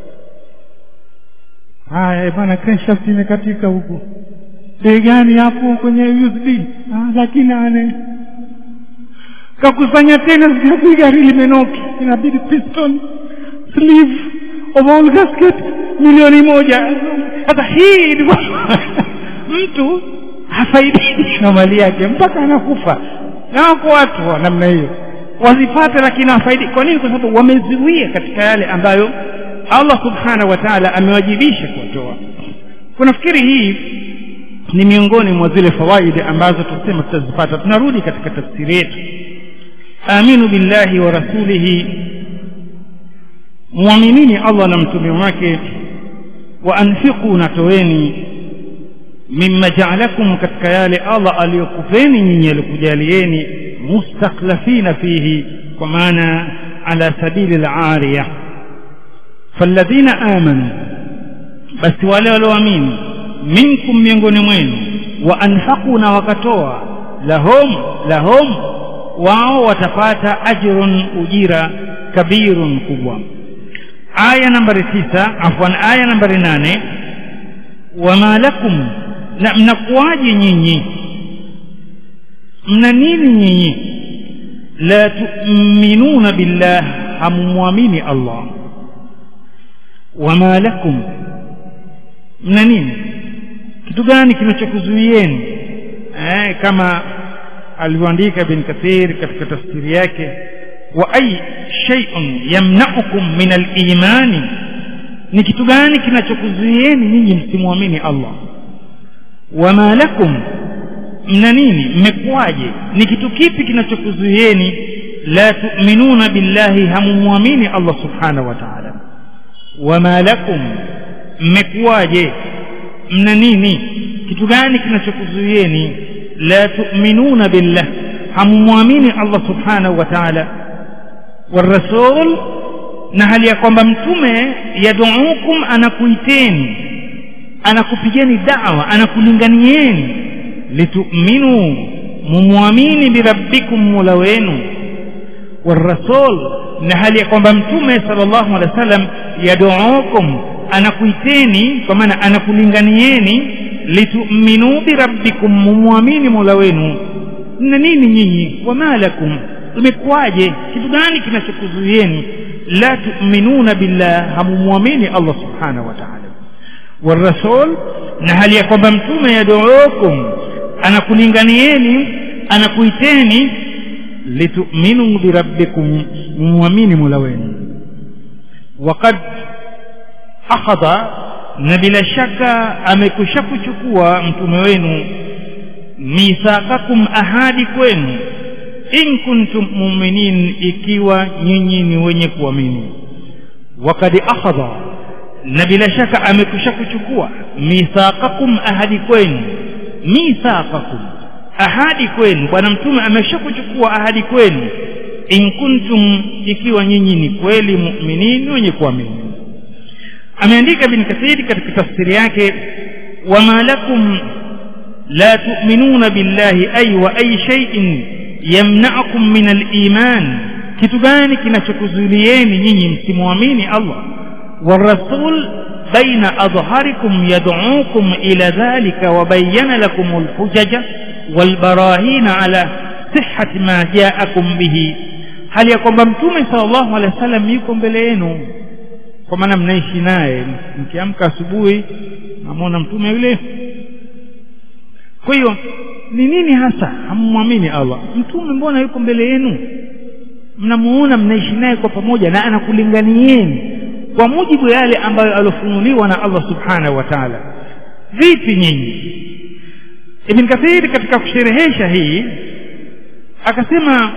haya bwana crankshaft imekatika huko bei gani hapo kwenye usd ah, laki nane kakusanya tena sijui gari limenoki inabidi piston sleeve overall gasket milioni moja sasa hii ilikuwa mtu hafaidiki na mali yake mpaka anakufa na wako watu wa namna hiyo wazipate lakini hawafaidiki kwa nini kwa sababu wameziwia katika yale ambayo allah subhanahu wa taala amewajibisha kuwatoa kunafikiri hii ni miongoni mwa zile fawaidi ambazo tusema tutazipata tunarudi katika tafsiri yetu aminu billahi wa rasulihi mwaminini allah na mtume wake wa anfiqu na toweni mimma jaalakum katika yale allah aliyokupeni nyinyi alikujalieni mustakhlafina fihi kwa maana ala sabili lariya falladhina amanu basi wale walioamini minkum miongoni mwenu wa anfaqu na wakatoa lahum lahum wao watapata ajrun ujira kabirun kubwa aya nambari tisa afwan aya nambari nane wama lakum na mnakuwaje nyinyi mna nini nyinyi la tuminuna billah hamumwamini allah wama lakum mna nini kitu gani kinachokuzuieni eh, kama alivyoandika bin kathir katika tafsiri yake wa ay shay'un yamna'ukum min al-imani ni kitu gani kinachokuzuieni nyinyi msimwamini Allah wama lakum mna nini mmekuwaje ni kitu kipi kinachokuzuieni la tu'minuna billahi hamumwamini Allah subhanahu wa ta'ala wama lakum mmekuwaje mna nini kitu gani kinachokuzuieni la tu'minuna billah hamumwamini Allah subhanahu wa ta'ala والرسول na hali ya kwamba mtume yaduukum anakuiteni anakupigeni dawa anakulinganieni lituminu mumwamini birabbikum mola wenu warasul na hali ya kwamba mtume sallallahu alaihi wasallam yaduukum anakuiteni kwa maana anakulinganieni lituminu birabbikum mumwamini mola wenu na nini nyinyi wama lakum imekuwaje kitu gani kinachokuzuieni la tuminuna billah hamumwamini allah subhanahu wa taala warasul na hali ya kwamba mtume yaduukum anakulinganieni anakuiteni lituminu birabbikum mumwamini mola wenu wakad akhadha na bila shaka amekusha kuchukua mtume wenu mithaqakum ahadi kwenu in kuntum muminin ikiwa nyinyi ni wenye kuamini wakad akhadha na bila shaka amekusha kuchukua mithaqakum ahadi kwenu mithaqakum ahadi kwenu bwana mtume amesha kuchukua ahadi kwenu in kuntum ikiwa nyinyi ni kweli mu'minin wenye kuamini ameandika bin kathiri katika tafsiri yake wama lakum la tu'minuna billahi ay wa ay shay'in yamna'ukum min al-iman kitu gani kinachokuzuilieni nyinyi msimwamini Allah والرسول بين أظهركم يدعوكم إلى ذلك وبين لكم الحجج والبراهين على صحة ما جاءكم به هل يكون ممتوم صلى الله عليه وسلم يكون mbele yenu kwa maana mnaishi naye mkiamka asubuhi namwona mtume yule kwa hiyo ni nini hasa hammwamini Allah mtume mbona yuko mbele yenu mnamuona mnaishi naye kwa pamoja na anakulinganieni kwa mujibu yale ambayo alofunuliwa na Allah subhanahu wa ta'ala vipi nyinyi Ibn Kathir katika kusherehesha hii akasema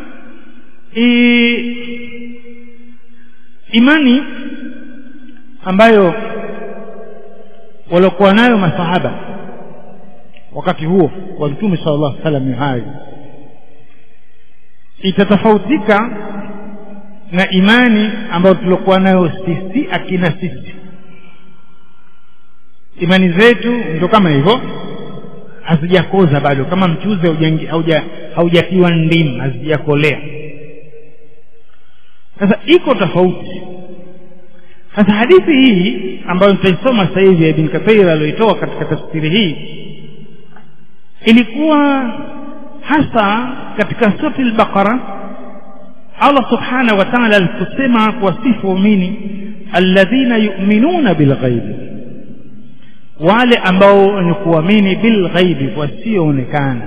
i, imani ambayo waliokuwa nayo masahaba wakati huo wa mtume sallallahu alaihi wasallam hai itatofautika na imani ambayo tuliokuwa nayo sisi akina sisi imani zetu ndo kama hivyo hazijakoza bado kama mchuzi hauja haujatiwa ndimu hazijakolea sasa iko tofauti sasa hadithi hii ambayo nitaisoma sasa hivi ya ibn kathir aliyoitoa katika tafsiri hii ilikuwa hasa katika surati al-baqara Allah subhanahu wa ta'ala aliposema kuwasifu waumini alladhina yu'minuna bilghaibi wale ambao ni kuamini bilghaibi wasioonekana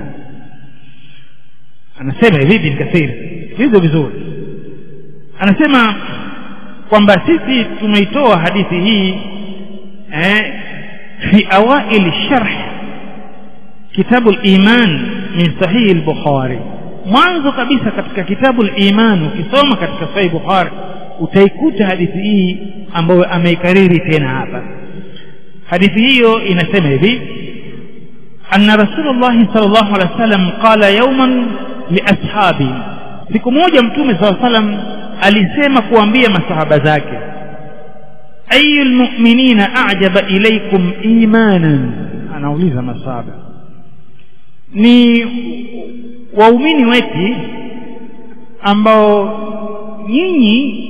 anasema hivi ibn kathir hizo vizuri anasema kwamba sisi tumeitoa hadithi hii eh, fi awail sharh kitabu al-iman min sahih al-bukhari mwanzo kabisa katika kitabu al-iman ukisoma katika sahih bukhari utaikuta hadithi hii ambayo ameikariri tena hapa hadithi hiyo inasema hivi anna rasulullah sallallahu alaihi wasallam qala yawman li ashabi siku moja mtume sallallahu alaihi wasallam alisema kuambia masahaba zake ayu lmuminina ajaba ilaikum imanan anauliza masahaba ni waumini wepi ambao nyinyi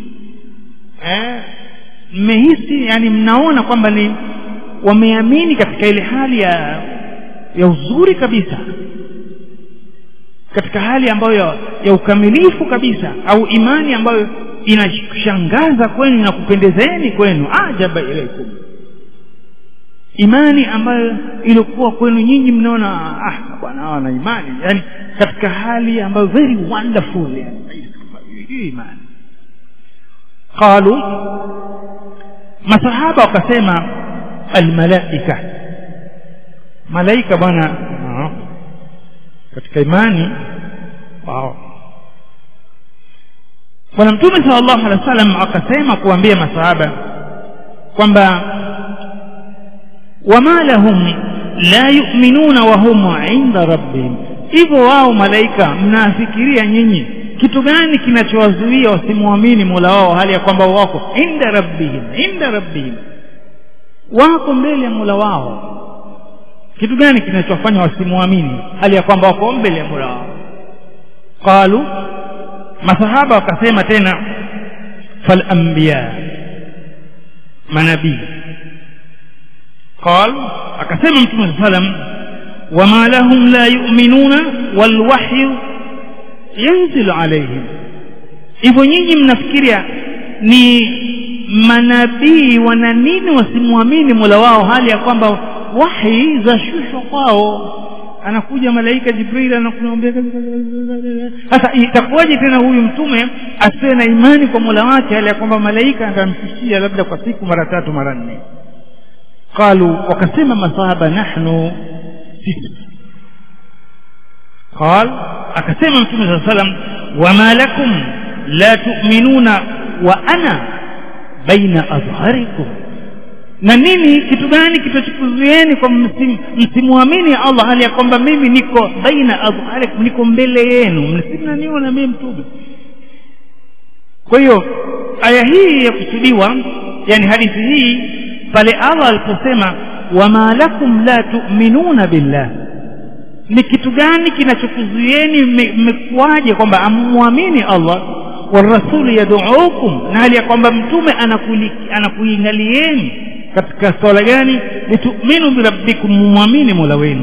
mmehisi eh, yani mnaona kwamba ni wameamini katika ile hali ya ya uzuri kabisa katika hali ambayo ya, ya ukamilifu kabisa au imani ambayo inashangaza kwenu na kupendezeni kwenu ajaba ilaikum imani ambayo ilikuwa kwenu nyinyi mnaona ah bwana hawa na imani yani katika hali ambayo very wonderful yani hii imani qalu masahaba wakasema almalaika malaika bwana katika imani wao bwana mtume sallallahu alaihi wasallam akasema kuambia masahaba kwamba wama lahum la yu'minuna wa hum inda rabbihim hivyo wao malaika mnafikiria nyinyi kitu gani kinachowazuia wasimwamini mola wao hali ya kwamba wako inda rabbihim inda rabbihim wako mbele ya mola wao kitu gani kinachofanya wasimwamini hali ya kwamba wako mbele ya mola wao qalu masahaba wakasema tena falanbiya manabii قال akasema mtume saa salam wama lahum la yuminuna walwahyu yanzilu alaihim hivyo nyinyi mnafikiria ni manabii wana nini wasimwamini mola wao hali ya kwamba wahi zashushwa kwao anakuja malaika jibril anakuambia sasa itakuwaje tena huyu mtume asiwe na imani kwa mola wake hali ya kwamba malaika atamfikishia labda kwa siku mara tatu mara nne qalu wakasema masahaba nahnu sisi qal akasema mtume saa salam wama lakum la tuminuna wa ana baina adhharikum na nini kitu gani kitachukuzieni kwa msimwamini allah hali ya kwamba mimi niko baina adhharikum niko mbele yenu msimnaniona mimi mtume kwa hiyo aya hii ya kusudiwa yani hadithi hii pale allah aliposema wama lakum la tuminuna billah ni kitu gani kinachokuzuieni mmekuwaje kwamba amwamini allah warasulu yaduukum na hali ya kwamba mtume anakuingalieni katika swala gani lituminu birabbikum mumwamini mola wenu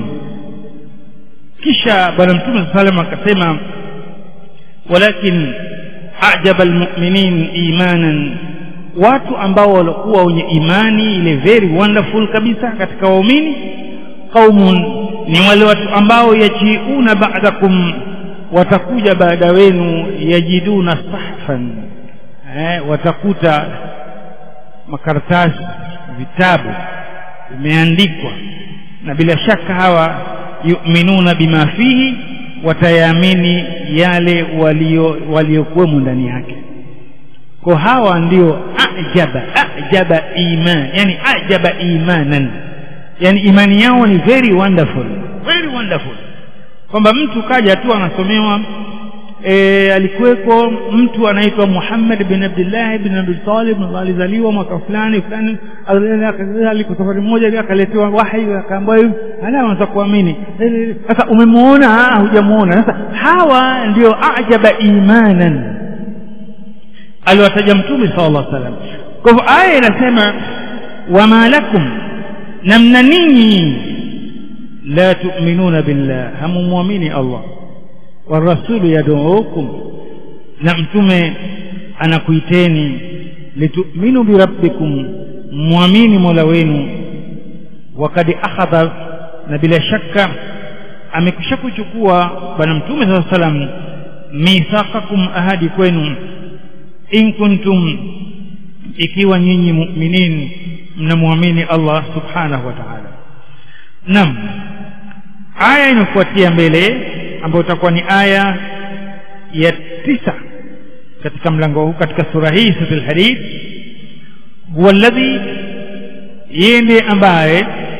kisha bwana mtume saa salam akasema walakin ajaba almuminin imanan watu ambao walikuwa wenye imani ile very wonderful kabisa katika waumini qaumun ni wale watu ambao yajiuna ba'dakum watakuja baada wenu yajiduna sahfan eh, watakuta makaratasi vitabu vimeandikwa na bila shaka hawa yuminuna bima fihi watayaamini yale waliokuwemo ndani yake kwa hawa ndio ajaba ajaba iman yani ajaba imanan yani imani yao ni very wonderful very wonderful kwamba mtu kaja tu anasomewa e, alikuweko mtu anaitwa Muhammad bin Abdullah bin Abi Talib alizaliwa mwaka fulani fulani aliko safari moja akaletewa wahi akaambiwa hivi ala unaweza kuamini sasa umemuona hujamuona sasa hawa ndio ajaba imanan aliwataja mtume sallallahu alaihi wasallam kwa hivyo aya inasema wama lakum namna ninyi la tu'minuna billah hamumwamini Allah warasulu yad'ukum na mtume anakuiteni litu'minu birabbikum muamini mola wenu wakad akhadha na bila shaka amekusha kuchukua bwana mtume saa salam mithaqakum ahadi kwenu in kuntum ikiwa nyinyi mu'minin mnamwamini Allah subhanahu wa ta'ala nam aya inafuatia mbele ambayo itakuwa ni aya ya tisa katika mlango huu katika sura hii suratul hadid huwa alladhi yeye ndiye ambaye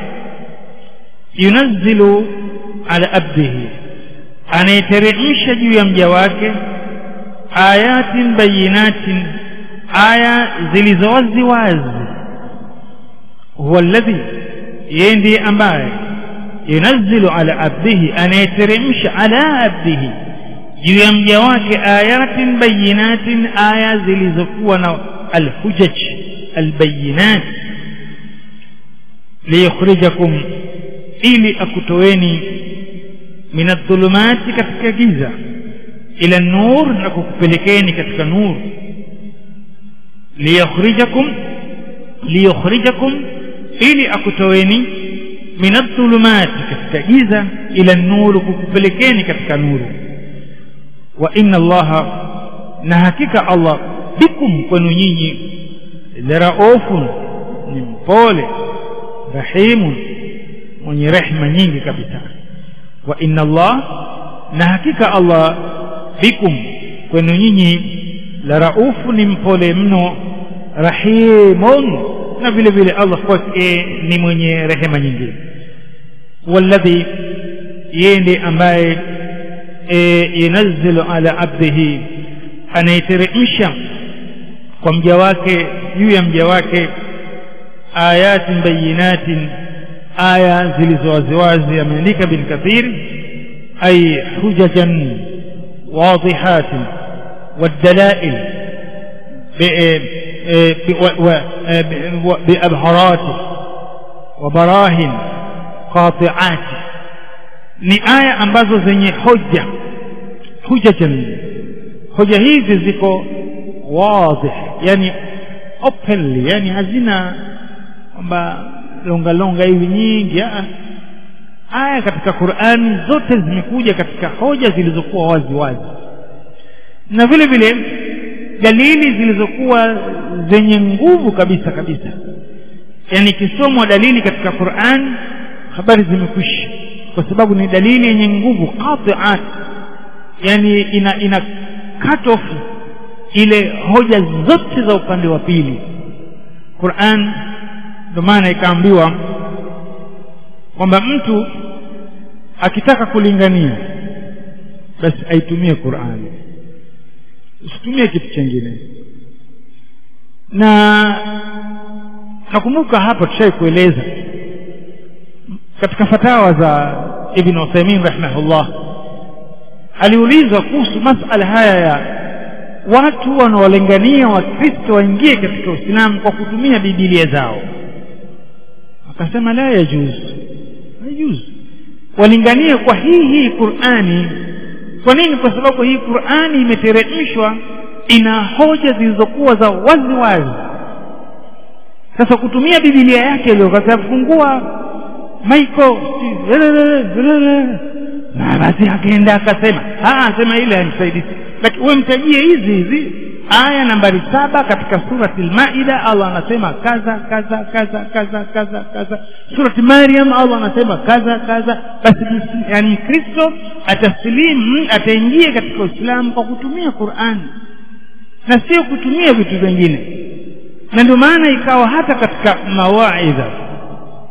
yunazzilu ala abdihi anayeteremsha juu ya mja wake ayatin bayinatin aya zilizo wazi wazi huwa alladhi yeye ndiye ambaye yunazzilu ala abdihi anayeteremsha ala abdihi juu ya mja wake ayatin bayinatin aya zilizokuwa na alhujaj albayinat liyukhrijakum ili akutoweni min adhulumati katika giza ila nur na kukupelekeni katika nur liyukhrijakum liyukhrijakum ili akutoweni min adhulumati katika giza ila nuru kukupelekeni katika nuru wa inna allaha na hakika allah bikum kwenu nyinyi laraufun ni mpole rahimun mwenye rehma nyingi kabisa wa inna allah na hakika allah bikum kwenu nyinyi la raufu ni mpole mno rahimun na vile vile allah kwake ni mwenye rehema nyingi walladhi yeye ndiye ambaye e, yunazzilu ala abdihi anaiteremsha kwa mja wake juu ya mja wake ayatin bayinatin aya zilizo waziwazi ameandika bin kathir ay hujajan wadihatin والدلائل بأبهرات وبراهن قاطعات ni aya ambazo zenye hoja hujajan hoja hizi ziko wadih yani openly yani hazina kwamba longa longa hivi nyingi aya katika Qur'ani zote zimekuja katika hoja zilizokuwa wazi wazi na vile vile dalili zilizokuwa zenye nguvu kabisa kabisa yani ikisomwa dalili katika Qur'an habari zimekwisha kwa sababu ni dalili yenye nguvu qati'at yani ina ina cut off ile hoja zote za upande wa pili Qur'an ndio maana ikaambiwa kwamba mtu akitaka kulingania basi aitumie Qur'ani usitumie kitu kingine na nakumbuka hapa tushai kueleza katika fatawa za Ibn Uthaymeen rahimahullah aliulizwa kuhusu masala haya ya watu wanaolingania wakristo waingie katika Uislamu kwa kutumia Biblia zao akasema la yajuz yajuz walinganie kwa hii hii Qur'ani kwa nini kwa sababu hii Qur'ani imeteremshwa ina hoja zilizokuwa za wazi wazi sasa kutumia Biblia yake leo kafungua Michael na basi akaenda akasema ah sema ile haimsaidii lakini wewe mtajie hizi hizi aya nambari saba katika surati al-Maida Allah anasema kaza kaza kaza kaza kaza kaza surati Maryam Allah anasema kaza kaza basi yani Kristo ataslimu ataingia katika Uislamu kwa kutumia Qur'an na sio kutumia vitu vingine na ndio maana ikawa hata katika mawaidha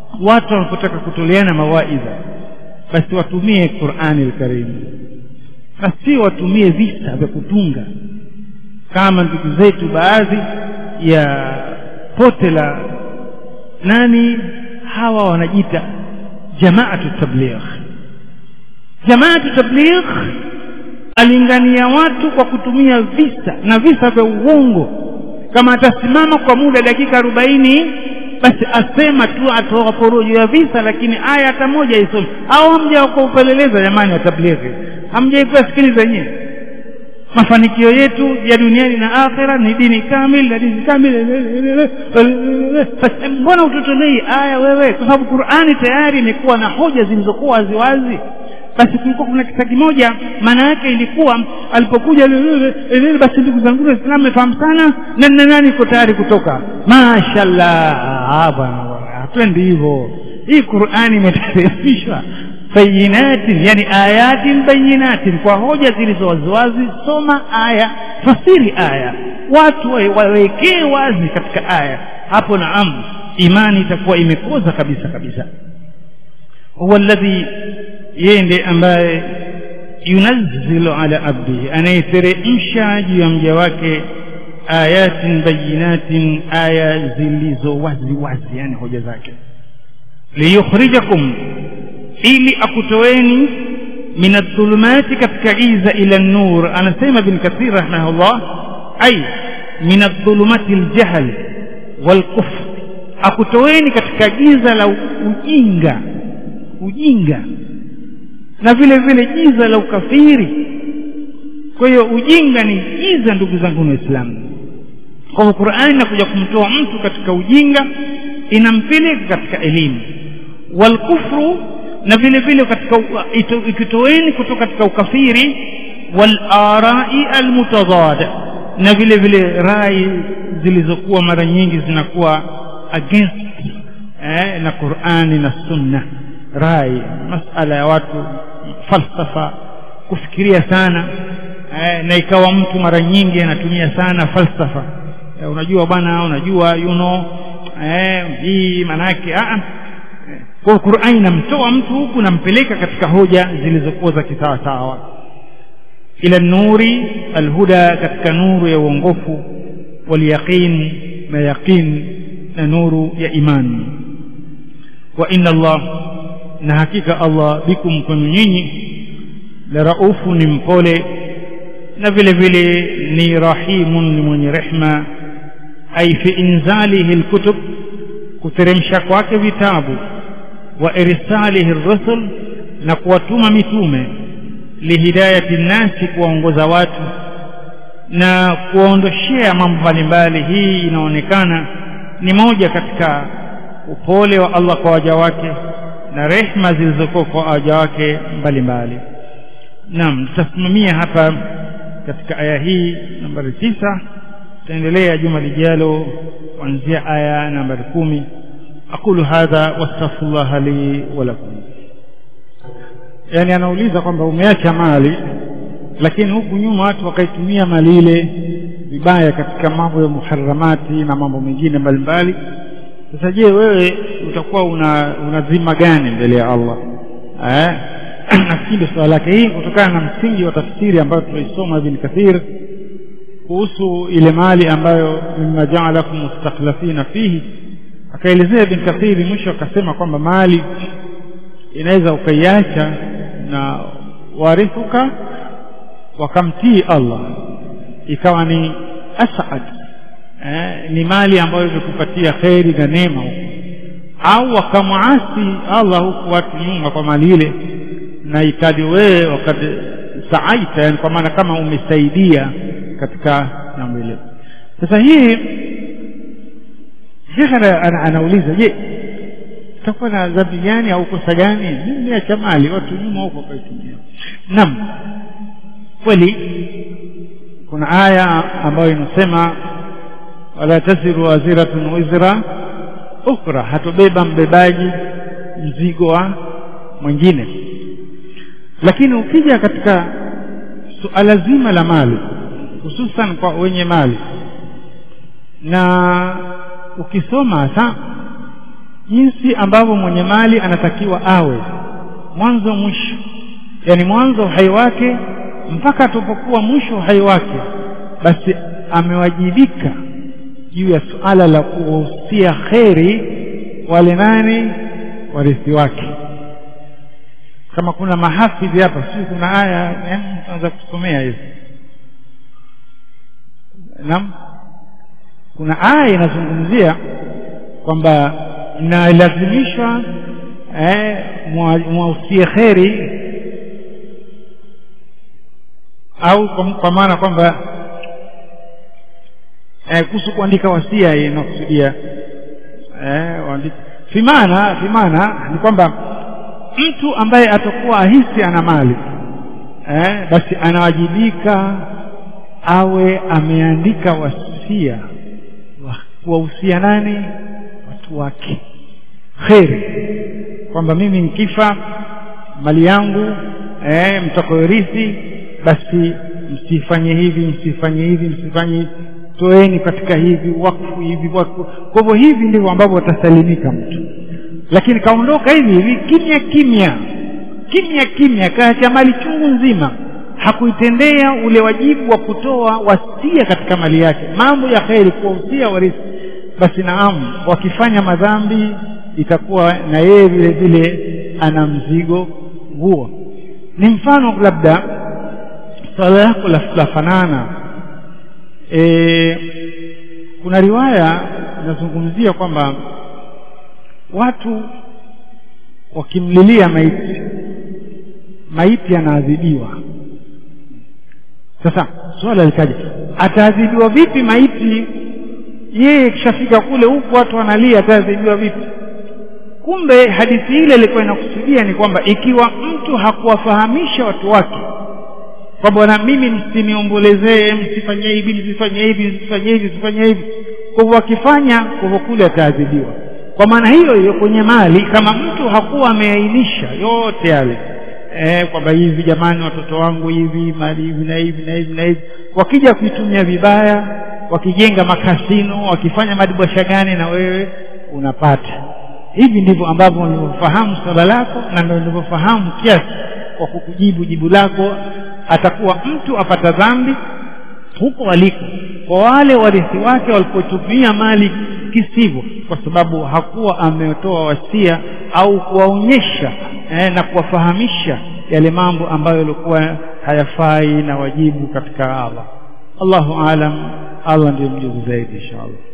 watu wanapotaka kutoleana mawaidha basi watumie Qur'ani al-Karim na si watumie visa vya kutunga kama ndugu zetu baadhi ya pote la nani hawa wanajiita jamaatu tabligh jamaatu tabligh alingania watu kwa kutumia visa na visa vya uongo kama atasimama kwa muda dakika arobaini basi asema tu atoa porojo ya visa lakini aya hata moja isome au hamja kuupeleleza jamani wa tablighi hamjaikuwa sikiliza nyewe mafanikio yetu ya duniani na akhera ni dini kamili na dini kamili mbona utotolei aya wewe kwa sababu qurani tayari imekuwa na hoja zilizokuwa waziwazi basi kulikuwa kuna kisa kimoja maana yake ilikuwa alipokuja basi ndugu zangu waislamu mefahamu sana nani na nani iko tayari kutoka mashallah bwana hatuendi hivyo hii qurani imeteremshwa bayinatin yani ayatin bayinatin kwa hoja zilizo waziwazi soma aya fasiri aya watu wawekee wazi katika aya hapo naam imani itakuwa imekoza kabisa kabisa huwa alladhi yeye ndiye ambaye yunazzilu ala abdihi anayeteremsha juu ya mja wake ayatin bayinatin aya zilizo wazi wazi yani hoja zake liyukhrijakum ili akutoeni min adhulumati katika giza ila nur anasema bin kathir rahimahullah ay min adhulumati aljahl walkufr akutoeni katika giza la ujinga ujinga na vile vile giza la ukafiri kwa hiyo ujinga ni giza ndugu zangu waislamu kwa hivyo qurani inakuja kumtoa mtu katika ujinga inampeleka katika elimu walkufru na vile vile katika ikitoeni kutoka katika ukafiri wal arai almutadad na vile vile rai zilizokuwa mara nyingi zinakuwa against eh, na Qur'ani na Sunna rai masala ya watu falsafa kufikiria sana eh, na ikawa mtu mara nyingi anatumia sana falsafa eh, unajua bwana unajua you know eh, hii manake ah kwa Qur'ani inamtoa mtu huku nampeleka katika hoja zilizokuwa za kisawasawa ila nuri alhuda katika nuru ya uongofu walyaqin na yaqin na nuru ya imani wa inna Allah na hakika Allah bikum kwenu nyinyi la raufu ni mpole na vile vile ni rahimun ni mwenye rehma ay fi inzalihi alkutub kuteremsha kwake vitabu wa irsalihi rusul na kuwatuma mitume lihidayati nnasi kuwaongoza watu na kuwaondoshea mambo mbalimbali hii inaonekana ni moja katika upole wa Allah kwa waja wake na rehma zilizokuwa kwa waja wake mbalimbali naam tutasimamia hapa katika aya hii nambari tisa tutaendelea juma lijalo kuanzia aya nambari kumi aqulu hadha wastaghfirullah li wa lakum yani anauliza kwamba umeacha mali lakini huku nyuma watu wakaitumia mali ile vibaya katika mambo ya muharamati na mambo mengine mbalimbali sasa je wewe utakuwa una unazima gani mbele ya Allah eh nafikiri ndio swala lake hii kutokana na msingi wa tafsiri ambayo tunaisoma Ibn Kathir kuhusu ile mali ambayo mimma ja'alakum mustakhlifina fihi akaelezea Ibn Kathir mwisho akasema kwamba mali inaweza ukaiacha na warithuka wakamtii Allah ikawa ni asad eh, ni mali ambayo imekupatia kheri na neema huko au wakamwasi Allah huku watu nyuma kwa mali ile na ikadi wewe wakati saaita yani kwa maana kama umesaidia katika jambo ile sasa hii shekhe ana, anauliza je utakuwa na dhambi gani au kosa gani mimi niacha mali watu nyuma huko wakaitumia naam kweli kuna aya ambayo inasema wala taziru waziratun wizra ukhra hatobeba mbebaji mzigo wa mwingine lakini ukija katika suala zima la mali hususan kwa wenye mali na ukisoma hasa jinsi ambavyo mwenye mali anatakiwa awe mwanzo mwisho yani mwanzo uhai wake mpaka atapokuwa mwisho uhai wake basi amewajibika juu ya suala la kuwahusia kheri wale nani warithi wake kama kuna mahafidhi hapa sijui kuna aya anza kusomea hivi naam kuna aya inazungumzia kwamba inalazimishwa eh, mwahusie kheri au kwa, kwa maana kwamba eh, kuhusu kuandika wasia inakusudia eh, fimana fimana ni kwamba mtu ambaye atakuwa ahisi ana mali eh, basi anawajibika awe ameandika wasia kuwahusia nani watu wake kheri kwamba mimi nikifa mali yangu eh, mtakayorithi basi msifanye hivi msifanye hivi msifanye hivi toeni katika hivi wakfu hivi wakfu kwa hivyo hivi ndivyo ambavyo watasalimika mtu lakini kaondoka hivi hivi kimya kimya kimya kimya kaacha mali chungu nzima hakuitendea ule wajibu wa kutoa wasia katika mali yake mambo ya kheri kuwahusia warithi basi naam wakifanya madhambi itakuwa na yeye vile vile ana mzigo huo ni mfano labda swala lako lafanana e, kuna riwaya inazungumzia kwamba watu wakimlilia maiti maiti anaadhibiwa sasa swala likaja ataadhibiwa vipi maiti yeye kishafika kule huku watu wanalia ataadhibiwa vipi kumbe hadithi ile ilikuwa inakusudia ni kwamba ikiwa mtu hakuwafahamisha watu wake kwamba na mimi msiniombolezee msifanye hivi msifanye hivi msifanye hivi msifanye hivi kwa hivyo wakifanya kwa hivyo kule ataadhibiwa kwa maana hiyo hiyo kwenye mali kama mtu hakuwa ameainisha yote yale eh, kwamba hivi jamani watoto wangu hivi mali hivi na hivi na hivi na hivi wakija kuitumia vibaya wakijenga makasino wakifanya madibasha gani na wewe unapata hivi ndivyo ambavyo nilivyofahamu swala lako na ndio nilivyofahamu kiasi kwa kukujibu jibu lako atakuwa mtu apata dhambi huko waliko kwa wale warithi wake walipotumia mali kisivyo kwa sababu hakuwa ametoa wasia au kuwaonyesha eh, na kuwafahamisha yale mambo ambayo yalikuwa hayafai na wajibu katika Allah Allahu alam Allah ndiye mjuzi zaidi inshallah